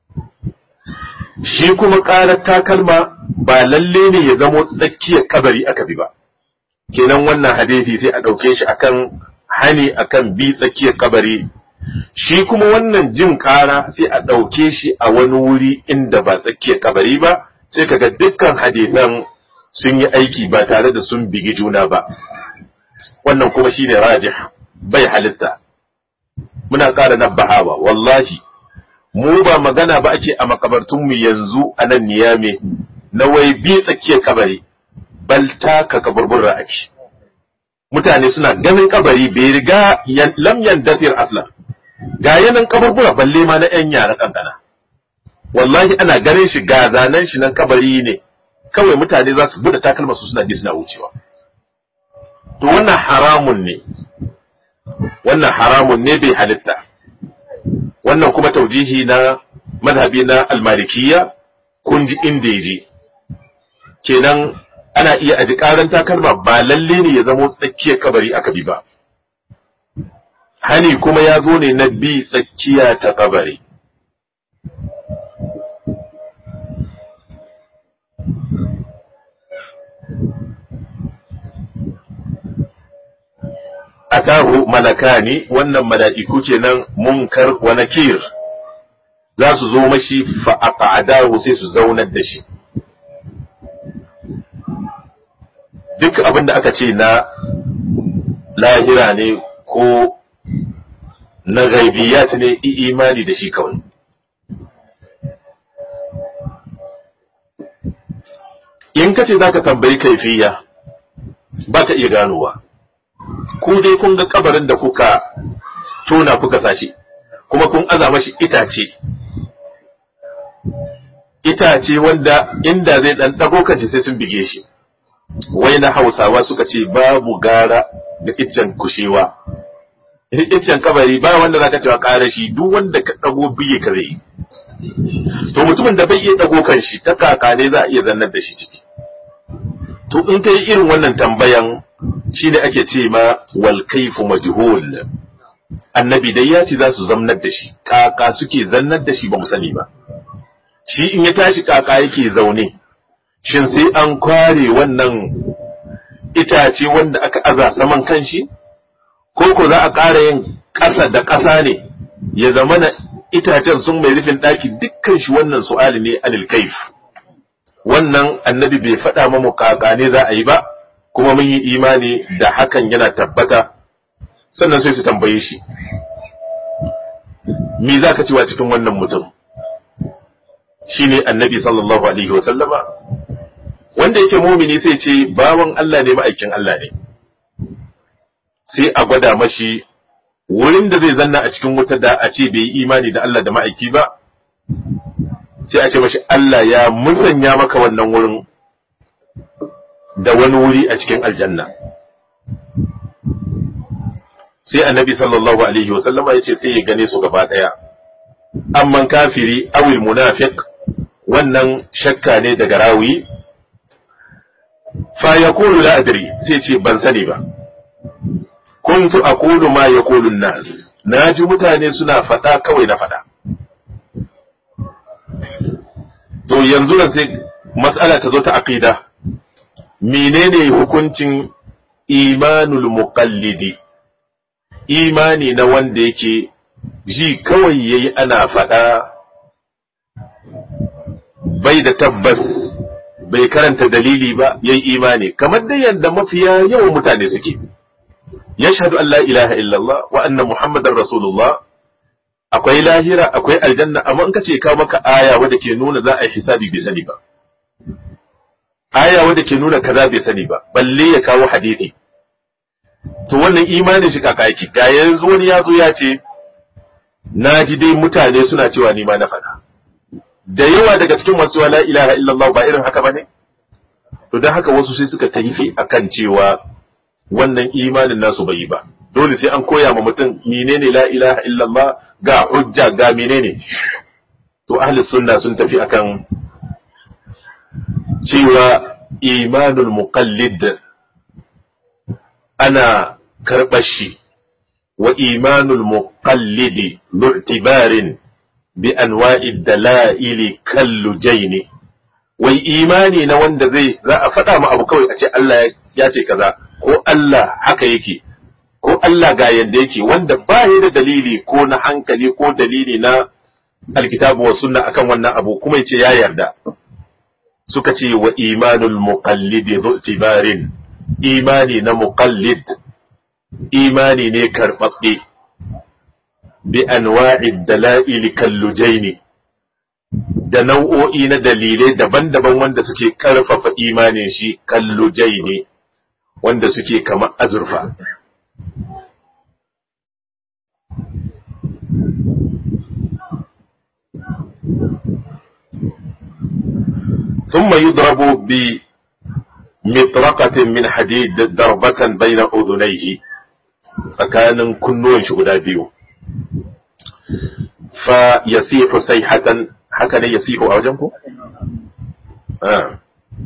shi kuma ƙarar takalma ba lalle ne ya zamo tsakiyar kabari aka bi ba kenan wannan hadithi sai a ɗauke shi akan hani akan bi tsakiyar kabari shi kuma wannan jin ƙara sai a ɗauke shi a wani wuri inda ba tsakiyar kabari ba sai kaga dukkan hadithan sun yi aiki ba tare da sun bigi juna ba wannan kuma shine rajih bai halitta muna ƙara nabbahawa wallahi mu ba magana ba ake a makabartunmu yanzu a nan niyame na wai bi tsakiyar kabari bal taka kaburbura ake mutane suna ganin kabari bai riga lam yandatir aslan ga yanan kaburbura balle ma na yan yara kankana wallahi ana ganin shi ga zanen shi nan kabari ne kawai mutane za su bude takalma su suna bi suna wucewa to wannan haramun ne wannan haramun ne bai halitta wannan kuma taujihi na madhabi na almalikiya kun ji inda ya je kenan ana iya aji karan takalma ba lalle ne ya zamo tsakiyar kabari aka bi ba hani kuma ya zo ne na bi tsakiya ta kabari atahu malakani wannan mala'iku kenan munkar wa nakir za su zo mashi fa aqadahu sai su zaunar da shi duk abin da aka ce na lahira ne ko na gaibiyat ne imani da shi kawai in ka ce za ka tambayi kaifiya ba ka iya ganowa ku dai kun ga kabarin da kuka tona kuka sashi kuma kun aza mashi itace itace wanda inda zai dan dago kanci sai sun bige shi wai na hausawa suka ce babu gara da iccen kushewa iccen kabari ba wanda zaka cewa kara shi duk wanda ka dago biye ka zai to mutumin da bai iya dago kan shi ta kaka ne za a iya zannar da shi ciki to in kai irin wannan tambayan shine ake ce ma wal kaifu majhul annabi dai ya ce za su zamnar da shi kaka suke zannar da shi ba mu sani ba shi in ya tashi kaka yake zaune shin sai an kware wannan itace wanda aka aza saman kanshi ko ko za a ƙara yin ƙasa da ƙasa ne ya zama na itacen sun mai rufin ɗaki dukkan shi wannan su'ali ne anil kaif wannan annabi bai faɗa mamu kaka ne za a yi ba kuma mun yi imani da hakan yana tabbata sannan sai su tambaye shi me za ka cewa cikin wannan mutum shine annabi sallallahu alaihi wasallama wanda yake mumini sai ce bawan Allah ne ma'aikin Allah ne sai a gwada mashi wurin da zai zanna a cikin wuta da a ce bai yi imani da Allah da ma'aiki ba sai a ce mashi Allah ya musanya maka wannan wurin da wani wuri a cikin aljanna sai annabi sallallahu alaihi wasallama ya ce sai ya gane su gaba ɗaya amman kafiri awil munafiq wannan shakka ne daga rawi fa yaqulu la adri sai ce ban sani ba kuntu aqulu ma yaqulu an-nas naji mutane suna fada kawai na fada to yanzu nan sai mas'ala ta zo ta aqida menene hukuncin imanul muqallidi imani na wanda yake ji kawai yayi ana fada bai da tabbas bai karanta dalili ba yayi imani kamar da yadda mafiya yawan mutane suke yashhadu an la ilaha illallah wa anna muhammadar rasulullah akwai lahira akwai aljanna amma in ka ce ka maka aya wadda ke nuna za a yi hisabi bai sani ba aya wadda ke nuna kaza bai sani ba balle ya kawo hadisi to wannan imanin shi kaka yake ga yanzu wani ya zo ya ce na ji dai mutane suna cewa ni ma na faɗa da yawa daga cikin masu la ilaha illallah ba irin haka bane to dan haka wasu sai suka taifi akan cewa wannan imanin nasu bai yi ba dole sai an koya ma mutum menene la ilaha illallah ga hujja ga menene to ahli sunna sun tafi akan cewa imanul muqallid ana karɓar shi wa imanul muqallidi mu'tibarin bi anwa'i dalaili kallujaini wai imani na wanda zai za a faɗa ma abu kawai a ce Allah ya ce kaza ko Allah haka yake ko Allah ga yadda yake wanda ba ya da dalili ko na hankali ko dalili na alkitabu wa sunna akan wannan abu kuma yace ya yarda suka ce wa imanul muqallidi tibarin imani na muqallid imani ne karɓaɓɓe bi anwa'i dala'ili kallujaini da nau'o'i na dalilai daban-daban wanda suke karfafa imanin shi kallujaini wanda suke kama azurfa ثم يضرب بمطرقة من حديد ضربة بين أذنيه فكان كنون شغدا بيو فيسيح سيحة هكذا يسيح أوجنكم آه.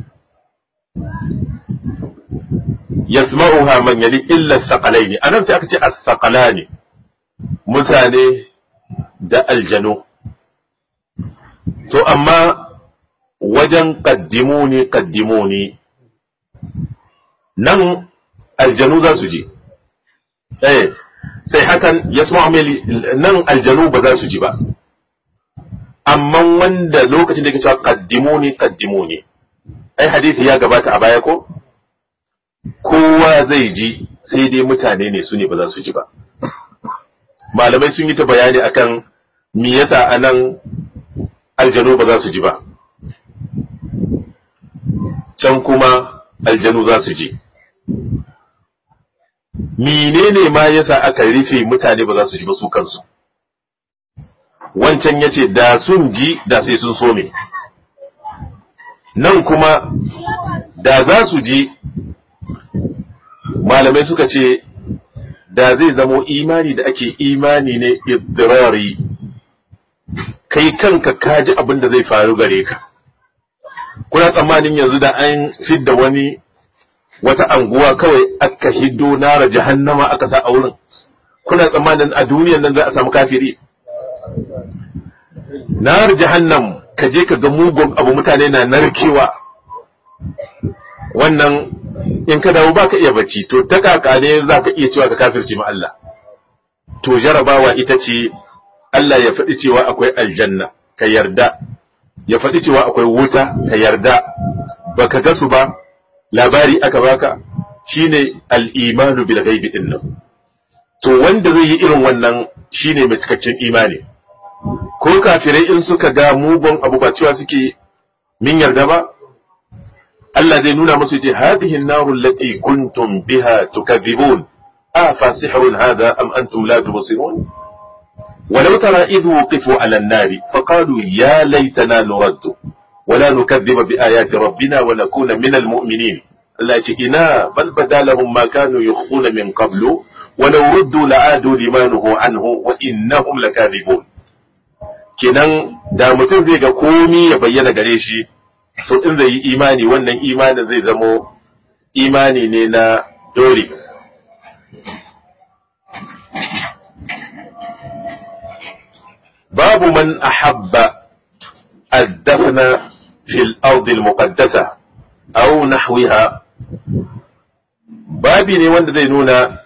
يسمعها من يلي إلا الثقلين أنا سأكتي الثقلان متاني da aljanu to amma wajen kaddimuni kaddimuni nan aljanu za su ji eh sai hakan ya nan aljanu ba za su ji ba amma wanda lokacin da ke cewa kaddimuni kaddimuni ai hadisi ya gabata a baya ko kowa zai ji sai dai mutane ne su ne ba za su ji ba malamai sun yi ta bayani akan me yasa anan aljanu ba za su ji ba can kuma aljanu za su ji menene ma yasa aka rufe mutane ba za su ji ba su kansu wancan ya ce da sun ji da sai sun so me nan kuma da za su ji malamai suka ce da zai zamo imani da ake imani ne idrari kai kanka ka ji abin da zai faru gare ka kuna tsammanin yanzu da an fidda wani wata anguwa kawai aka hiddo nara jahannama aka sa a wurin kuna tsammanin a duniyan nan za a samu kafiri nar jahannam ka je ka ga mugun abu mutane na narkewa wannan in ka dawo baka iya bacci to ta kaka ne za ka iya cewa ka kafirci ma Allah to jarabawa ita ce Allah ya faɗi cewa akwai aljanna ka yarda ya faɗi cewa akwai wuta ka yarda baka ga su ba labari aka baka shine al-imanu bil ghaibi din nan to wanda zai yi irin wannan shine mai cikakken imani ko kafirai in suka ga mugun abu ba cewa suke min yarda ba Allah zai nuna musu ce hadhihi an-naru allati kuntum biha tukadhibun afa sihrun hadha am antum la tubsirun ولو ترى إذ وقفوا على النار فقالوا يا ليتنا نرد ولا نكذب بآيات ربنا ونكون من المؤمنين لا بل بدا لهم ما كانوا يخفون من قبل ولو ردوا لعادوا لما نهوا عنه وإنهم لكاذبون kenan da mutum zai ga komi ya bayyana gare shi to in zai yi imani wannan imanin zai zamo imani ne na dole باب من أحب الدفن في الأرض المقدسة أو نحوها babi ne wanda zai nuna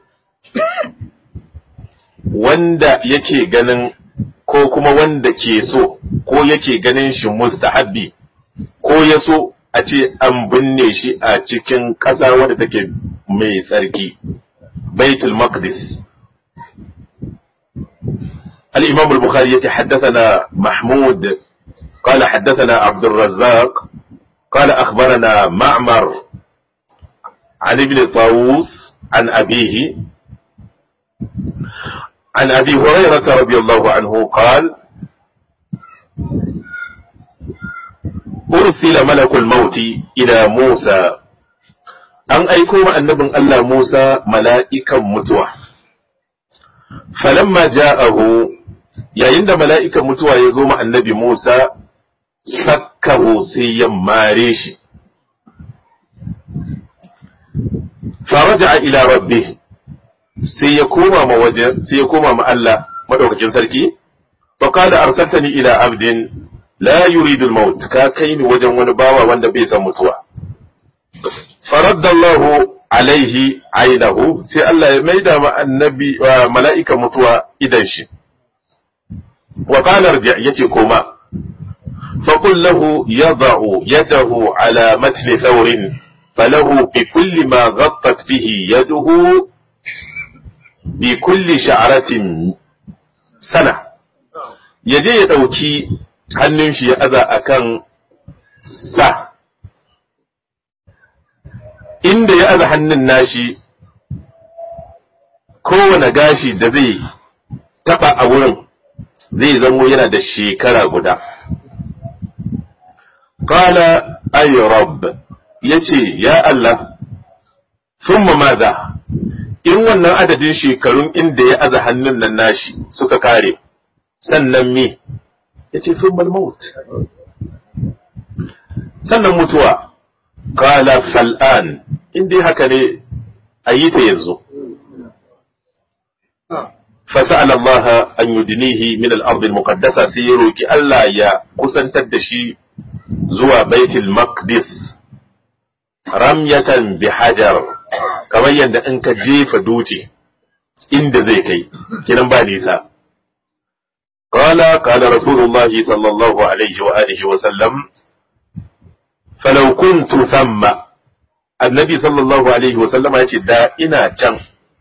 wanda yake ganin ko kuma wanda ke so ko yake ganin shi mustahabbi ko ya so a ce an binne shi a cikin ƙasa wadda take mai tsarki baitul maqdis الإمام البخاري يتحدثنا محمود قال حدثنا عبد الرزاق قال أخبرنا معمر عن ابن طاووس عن أبيه عن أبي هريرة رضي الله عنه قال أرسل ملك الموت إلى موسى أن أيكم النبي الله موسى ملائكة متوى فلما جاءه yayin da mala'ikan mutuwa ya zo ma annabi Musa, sakkahu sai ya mare shi. Faraja ila rabbi sai ya koma ma waje, sai ya koma ma Allah madaukakin sarki, faƙada arsaltani ila abdin la yuridul maut ka kai ni wajen wani bawa wanda bai san mutuwa. Faraddallahu alaihi ainihu sai Allah ya maida ma annabi mala'ikan mutuwa idan shi. وقال ارجع يتي كوما فقل له يضع يده على متن ثور فله بكل ما غطت به يده بكل شعرة سنة yaje ya ɗauki hannun shi ya aza a kan sa inda ya aza hannun nashi kowane gashi da zai taɓa a wurin zai zamo yana da shekara guda. Kala ay rabb ya ce, Ya Allah, sun maza, in wannan adadin shekarun inda ya aza hannun nan nashi suka kare, sannan me, ya ce, sun maut. Sannan mutuwa, kala fal'an, inda haka ne a yi ta yanzu. فسأل الله أن يدنيه من الأرض المقدسة سيروك ألا يا قسن تدشي زوى بيت المقدس رمية بحجر كما يند أنك جيف دوتي إند زيكي كنن بانيسا قال قال رسول الله صلى الله عليه وآله وسلم فلو كنت ثم النبي صلى الله عليه وسلم يقول دا إنا كان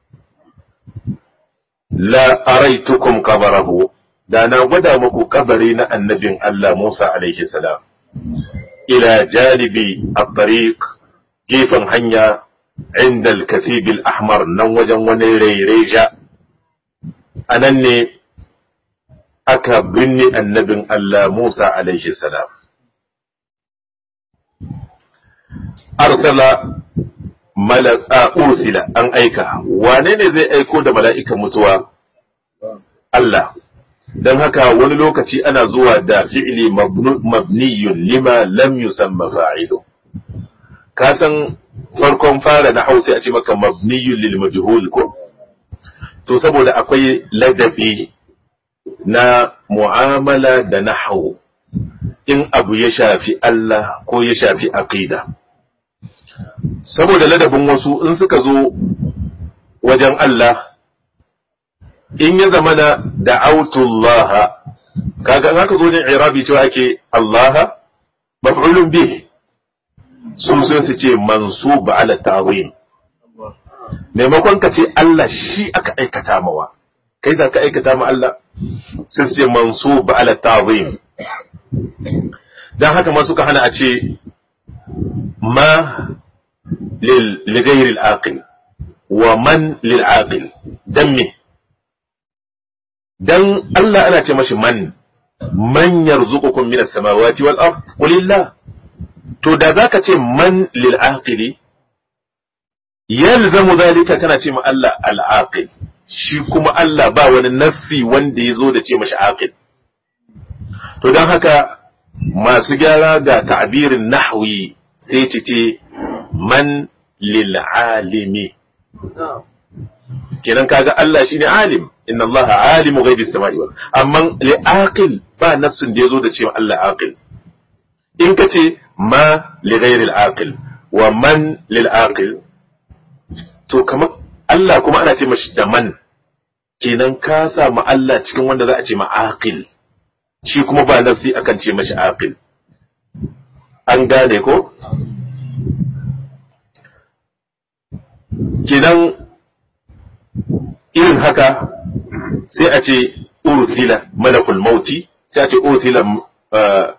la araitukum qabarahu da na gwada muku kabari na annabin Allah Musa alaihi salam ila janibi at-tariq gefen hanya inda al-kathib al-ahmar nan wajen wani raireja anan ne aka binne annabin Allah Musa alaihi salam arsala malaka ursila an aika wane ne zai aiko da mala'ikan mutuwa Allah don haka wani lokaci ana zuwa da fi'ili mabniyun lima lam yusamma fa'ilu ka san farkon fara na hausa a ce maka mabniyun lil majhul ko to saboda akwai ladabi na mu'amala da nahwu in abu ya shafi Allah ko ya shafi aqida saboda ladabin wasu in suka zo wajen Allah in ya zama na da'autullaha kaga in aka zo ne irabi cewa ake Allah maf'ulun bih su sun su ce mansub ala ta'zim maimakon ka ce Allah shi aka aikata mawa kai za ka aikata ma Allah sun ce mansub ala ta'zim dan haka ma suka hana a ce ma لغير العاقل ومن للعاقل دم dan Allah ana ce mashi man man yarzuqukum minas samawati wal ard qulillah to da zaka ce man lil aqili yalzamu zalika kana ce ma Allah al aqil shi kuma Allah ba wani nassi wanda yazo da ce mashi aqil to dan haka masu gyara ga ta'birin nahwi sai ce man lil alimi kenan kaga Allah shine alim inna Allah alimu ghaibi samai wal amma li aqil ba nassun da yazo da cewa Allah aqil in kace ma li ghairi al aqil wa man lil aqil to kamar Allah kuma ana ce mashi da man kenan ka sa ma Allah cikin wanda za a ce ma aqil shi kuma ba nassi akan ce mashi aqil an gane ko kenan irin haka sai a ce ursila malakul mauti sai a ce ursila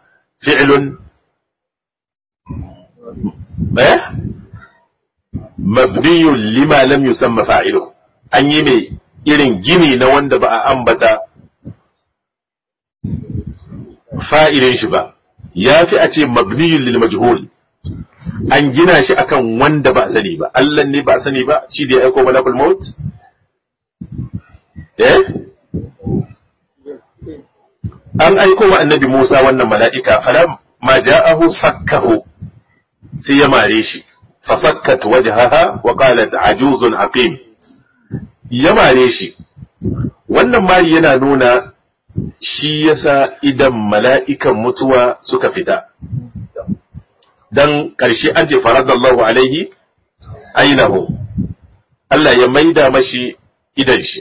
fi'lun eh mabniyun lima lam yusamma fa'ilu an yi mai irin gini na wanda ba a ambata fa'ilin shi ba ya fi a ce mabniyun lil majhul an gina shi akan wanda ba a sani ba Allah ne ba a sani ba shi da ya aiko malakul maut eh an aiko wa annabi Musa wannan mala'ika falam ma ja'ahu sakkahu sai ya mare shi fa sakkat wajhaha wa qalat ajuzun aqim ya mare shi wannan mari yana nuna shi yasa idan mala'ikan mutuwa suka fita dan ƙarshe an ce faradallahu alaihi ainihu Allah ya maida mashi idan shi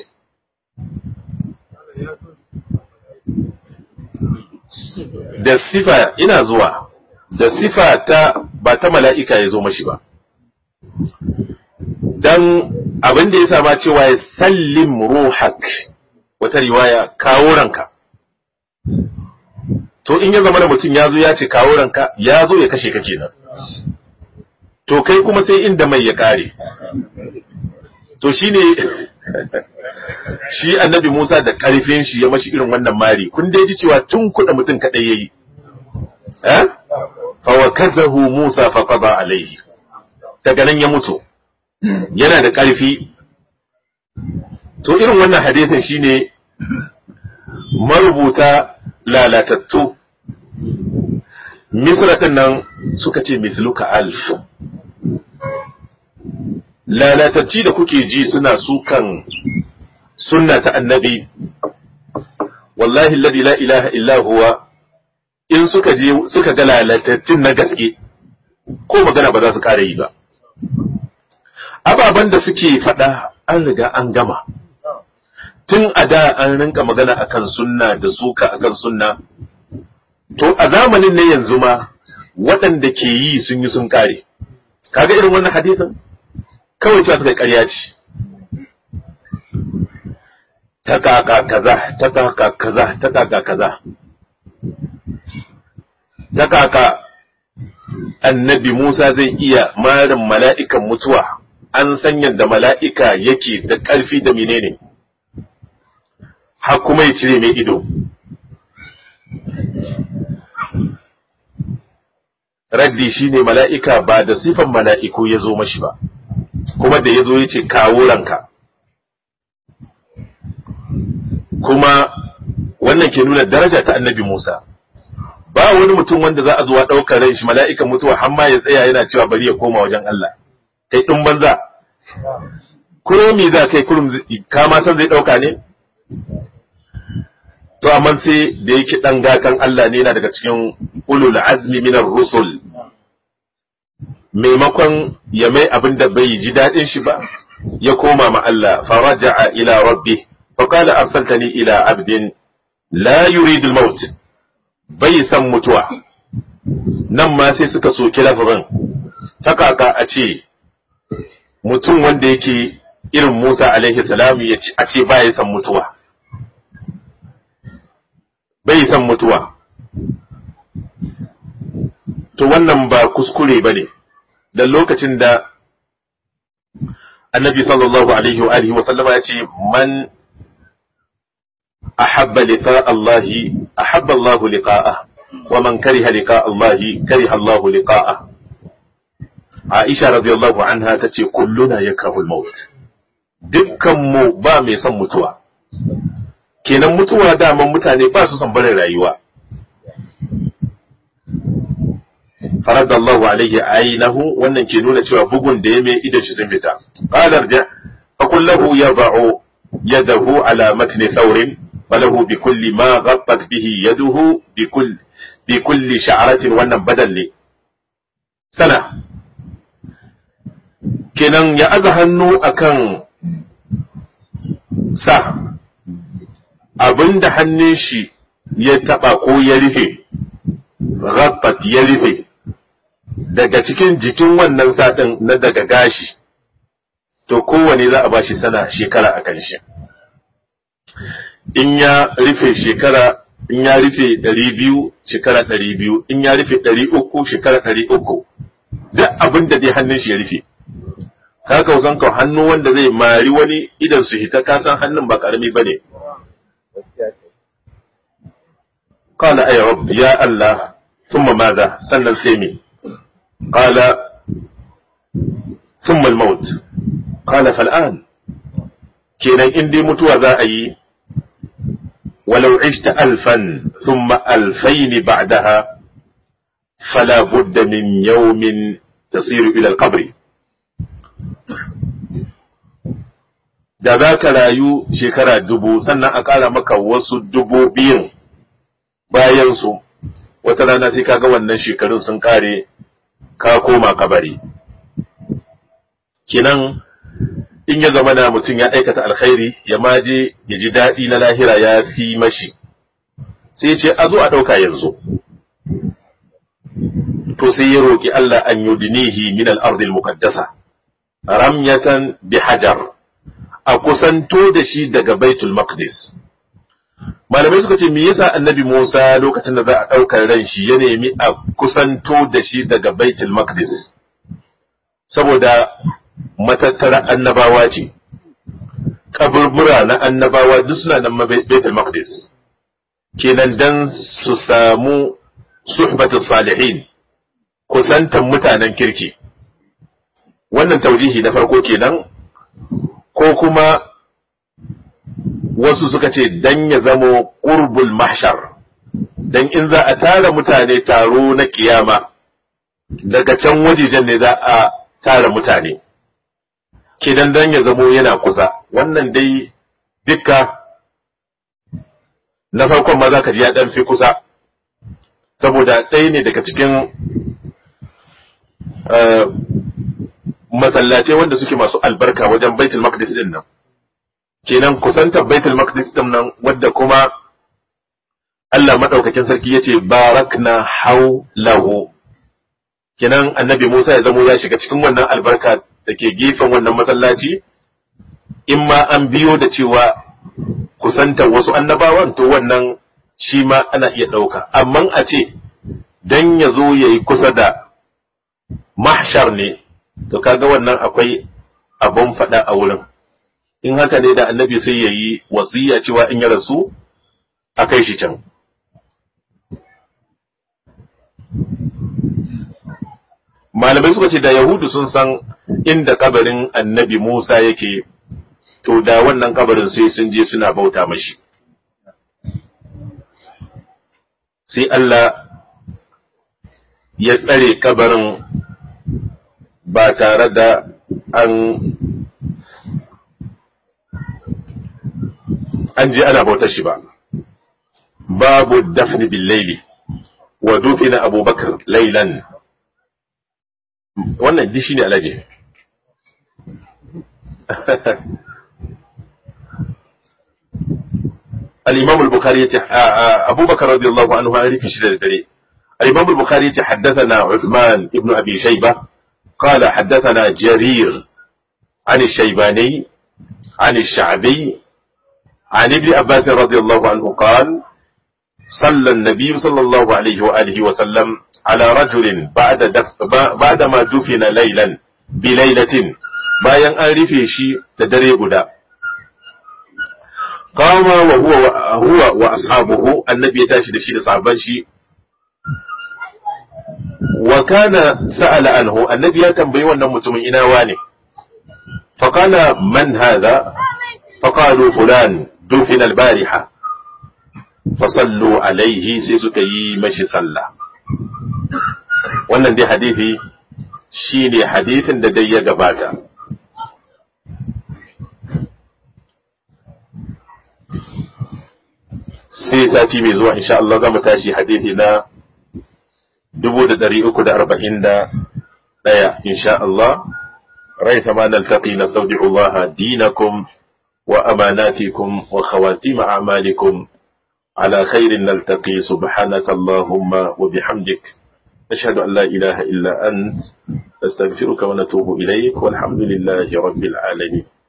da sifa ina zuwa da sifa ta ba ta mala'ika ya zo mashi ba dan abin da ya sama cewa ya sallim ruhak wata riwaya kawo ranka to in ya zama da mutum ya zo ya ce kawo ranka ya zo ya kashe ka kenan to kai kuma sai inda mai ya kare to shine shi annabi Musa da karfin shi ya mashi irin wannan mari kun dai ji cewa tun kuɗa mutum kaɗai yayi eh fa wakazahu Musa fa qada alaihi daga nan ya mutu yana da ƙarfi to irin wannan hadisin shine marubuta lalatattu misratan nan suka ce misluka alf lalatacci da kuke ji suna sukan sunna ta annabi wallahi alladhi la ilaha illa huwa in suka je suka ga lalatattun na gaske ko magana ba za su kare yi ba ababen da suke faɗa an riga an gama tun a da an rinka magana akan sunna da suka akan sunna to a zamanin ne yanzu ma waɗanda ke yi sun yi sun kare kaga irin wannan hadisin kawai cewa suka ƙarya ce ta kaka kaza ta kaka kaza ta kaka kaza ta kaka annabi Musa zai iya marin mala'ikan mutuwa an san yadda mala'ika yake da ƙarfi da menene har kuma ya cire mai ido raddi shine mala'ika ba da sifan mala'iku ya zo mashi ba kuma da ya zo ya ce kawo ranka kuma wannan ke nuna daraja ta annabi Musa ba wani mutum wanda za a zuwa ɗaukar ran shi mala'ikan mutuwa har ma ya tsaya yana cewa bari ya koma wajen Allah kai ɗin banza kurum me za kai kurum ka ma san zai ɗauka ne to amma sai da yake ɗan gatan Allah ne yana daga cikin ulul azmi minar rusul maimakon ya mai abin da bai ji daɗin shi ba ya koma ma Allah faraja'a ila rabbi fa qala arsaltani ila abdin la yuridu al-maut bai san mutuwa nan ma sai suka soki lafazin ta kaka a ce mutum wanda yake irin Musa alaihi salam ya a ce bai san mutuwa bai san mutuwa to wannan ba kuskure bane da lokacin da annabi sallallahu alaihi wa alihi wa sallama ya ce man أحب لقاء الله أحب الله لقاءه ومن كره لقاء الله كره الله لقاءه عائشة رضي الله عنها تتي كلنا يكره الموت dukkan mu ba mai son mutuwa kenan mutuwa daman mutane ba su son barin rayuwa faradallahu alaihi ainihu wannan ke nuna cewa bugun da ya mai idan shi sun fita qalar ja fa kullahu yad'u yadahu ala matni thawrin فله بكل ما غطت به يده بكل بكل شعرة wannan badal ne sana kenan ya aza hannu akan sa abinda hannun shi ya taba ko ya rufe ghattat ya rufe daga cikin jikin wannan satin na daga gashi to kowane za a bashi sana shekara akan shi in ya rufe shekara in ya rufe ɗari biyu shekara ɗari biyu in ya rufe ɗari uku shekara ɗari uku duk abin da dai hannun shi ya rufe ka kausan ka hannu wanda zai mari wani idan su hita ka san hannun ba karami bane qala ay rabb ya allah thumma madha sannan sai me qala thumma al-maut qala fal'an kenan in dai mutuwa za a yi ولو عشت ألفا ثم ألفين بعدها فلا بد من يوم تصير إلى القبر da za ka rayu shekara dubu sannan a ƙara maka wasu dubu biyun bayansu wata rana sai ka ga wannan shekarun sun ƙare ka koma kabari kinan in ya zama na mutum ya aikata alkhairi ya maje ya ji daɗi na lahira ya fi mashi sai ce a zo a ɗauka yanzu to sai ya roƙi Allah an yudinihi min al-ardil muqaddasa ramyatan bi hajar a kusanto da shi daga baitul maqdis malamai suka ce me yasa annabi Musa lokacin da za a ɗaukar ran shi ya nemi a kusanto da shi daga baitul maqdis saboda matattara annabawa ce kaburbura na annabawa duk suna nan baitul maqdis kenan dan su samu suhbatus salihin kusantan mutanen kirki wannan taujihi na farko kenan ko kuma wasu suka ce dan ya zamo qurbul mahshar dan in za a tara mutane taro na kiyama daga can wajejen ne za a tara mutane kenan dan ya zamo yana kusa wannan dai dukka na farkon ma za ka ji ya dan fi kusa saboda ɗaya ne daga cikin masallatai wanda suke masu albarka wajen baitul maqdis din nan kenan kusantar baitul maqdis din nan wadda kuma Allah madaukakin sarki yace barakna haulahu kenan annabi Musa ya zamo ya shiga cikin wannan albarka da ke gefen wannan masallaci in ma an biyo da cewa kusantar wasu annabawan to wannan shi ma ana iya ɗauka amma a ce dan ya zo ya yi kusa da mahshar ne to kaga wannan akwai abun faɗa a wurin in haka ne da annabi sai ya yi wasiya cewa in ya rasu a kai shi can malamai suka ce da yahudu sun san inda kabarin annabi musa yake to da wannan kabarin sai sun je suna bauta mashi sai Allah ya tsare kabarin ba tare da an an je ana bautar shi ba babu dafni bil laili wa dufina abubakar lailan wannan dishi ne alaje الإمام البخاري أبو بكر رضي الله عنه عارف شدة الدري الإمام البخاري حدثنا عثمان ابن أبي شيبة قال حدثنا جرير عن الشيباني عن الشعبي عن ابن عباس رضي الله عنه قال صلى النبي صلى الله عليه وآله وسلم على رجل بعد دف بعدما دفن ليلا بليلة bayan an rufe shi da dare guda qama wa huwa huwa wa ashabuhu annabi ya tashi da shi da sahabban shi wa kana sa'ala anhu annabi ya tambayi wannan mutumin ina wane fa qala man hadha fa qalu fulan dufina al-bariha fa sallu alayhi sai suka yi mashi sallah wannan dai hadisi shine hadisin da dai ya gabata sai sati mai zuwa insha Allah za mu tashi hadithi na dubu da ɗari uku da arba'in da ɗaya insha Allah rai ma naltaqi nastawdi'u Allah dinakum wa amanatikum wa khawatim a'malikum على خير نلتقي سبحانك اللهم وبحمدك نشهد أن لا إله إلا أنت نستغفرك ونتوب إليك والحمد لله رب العالمين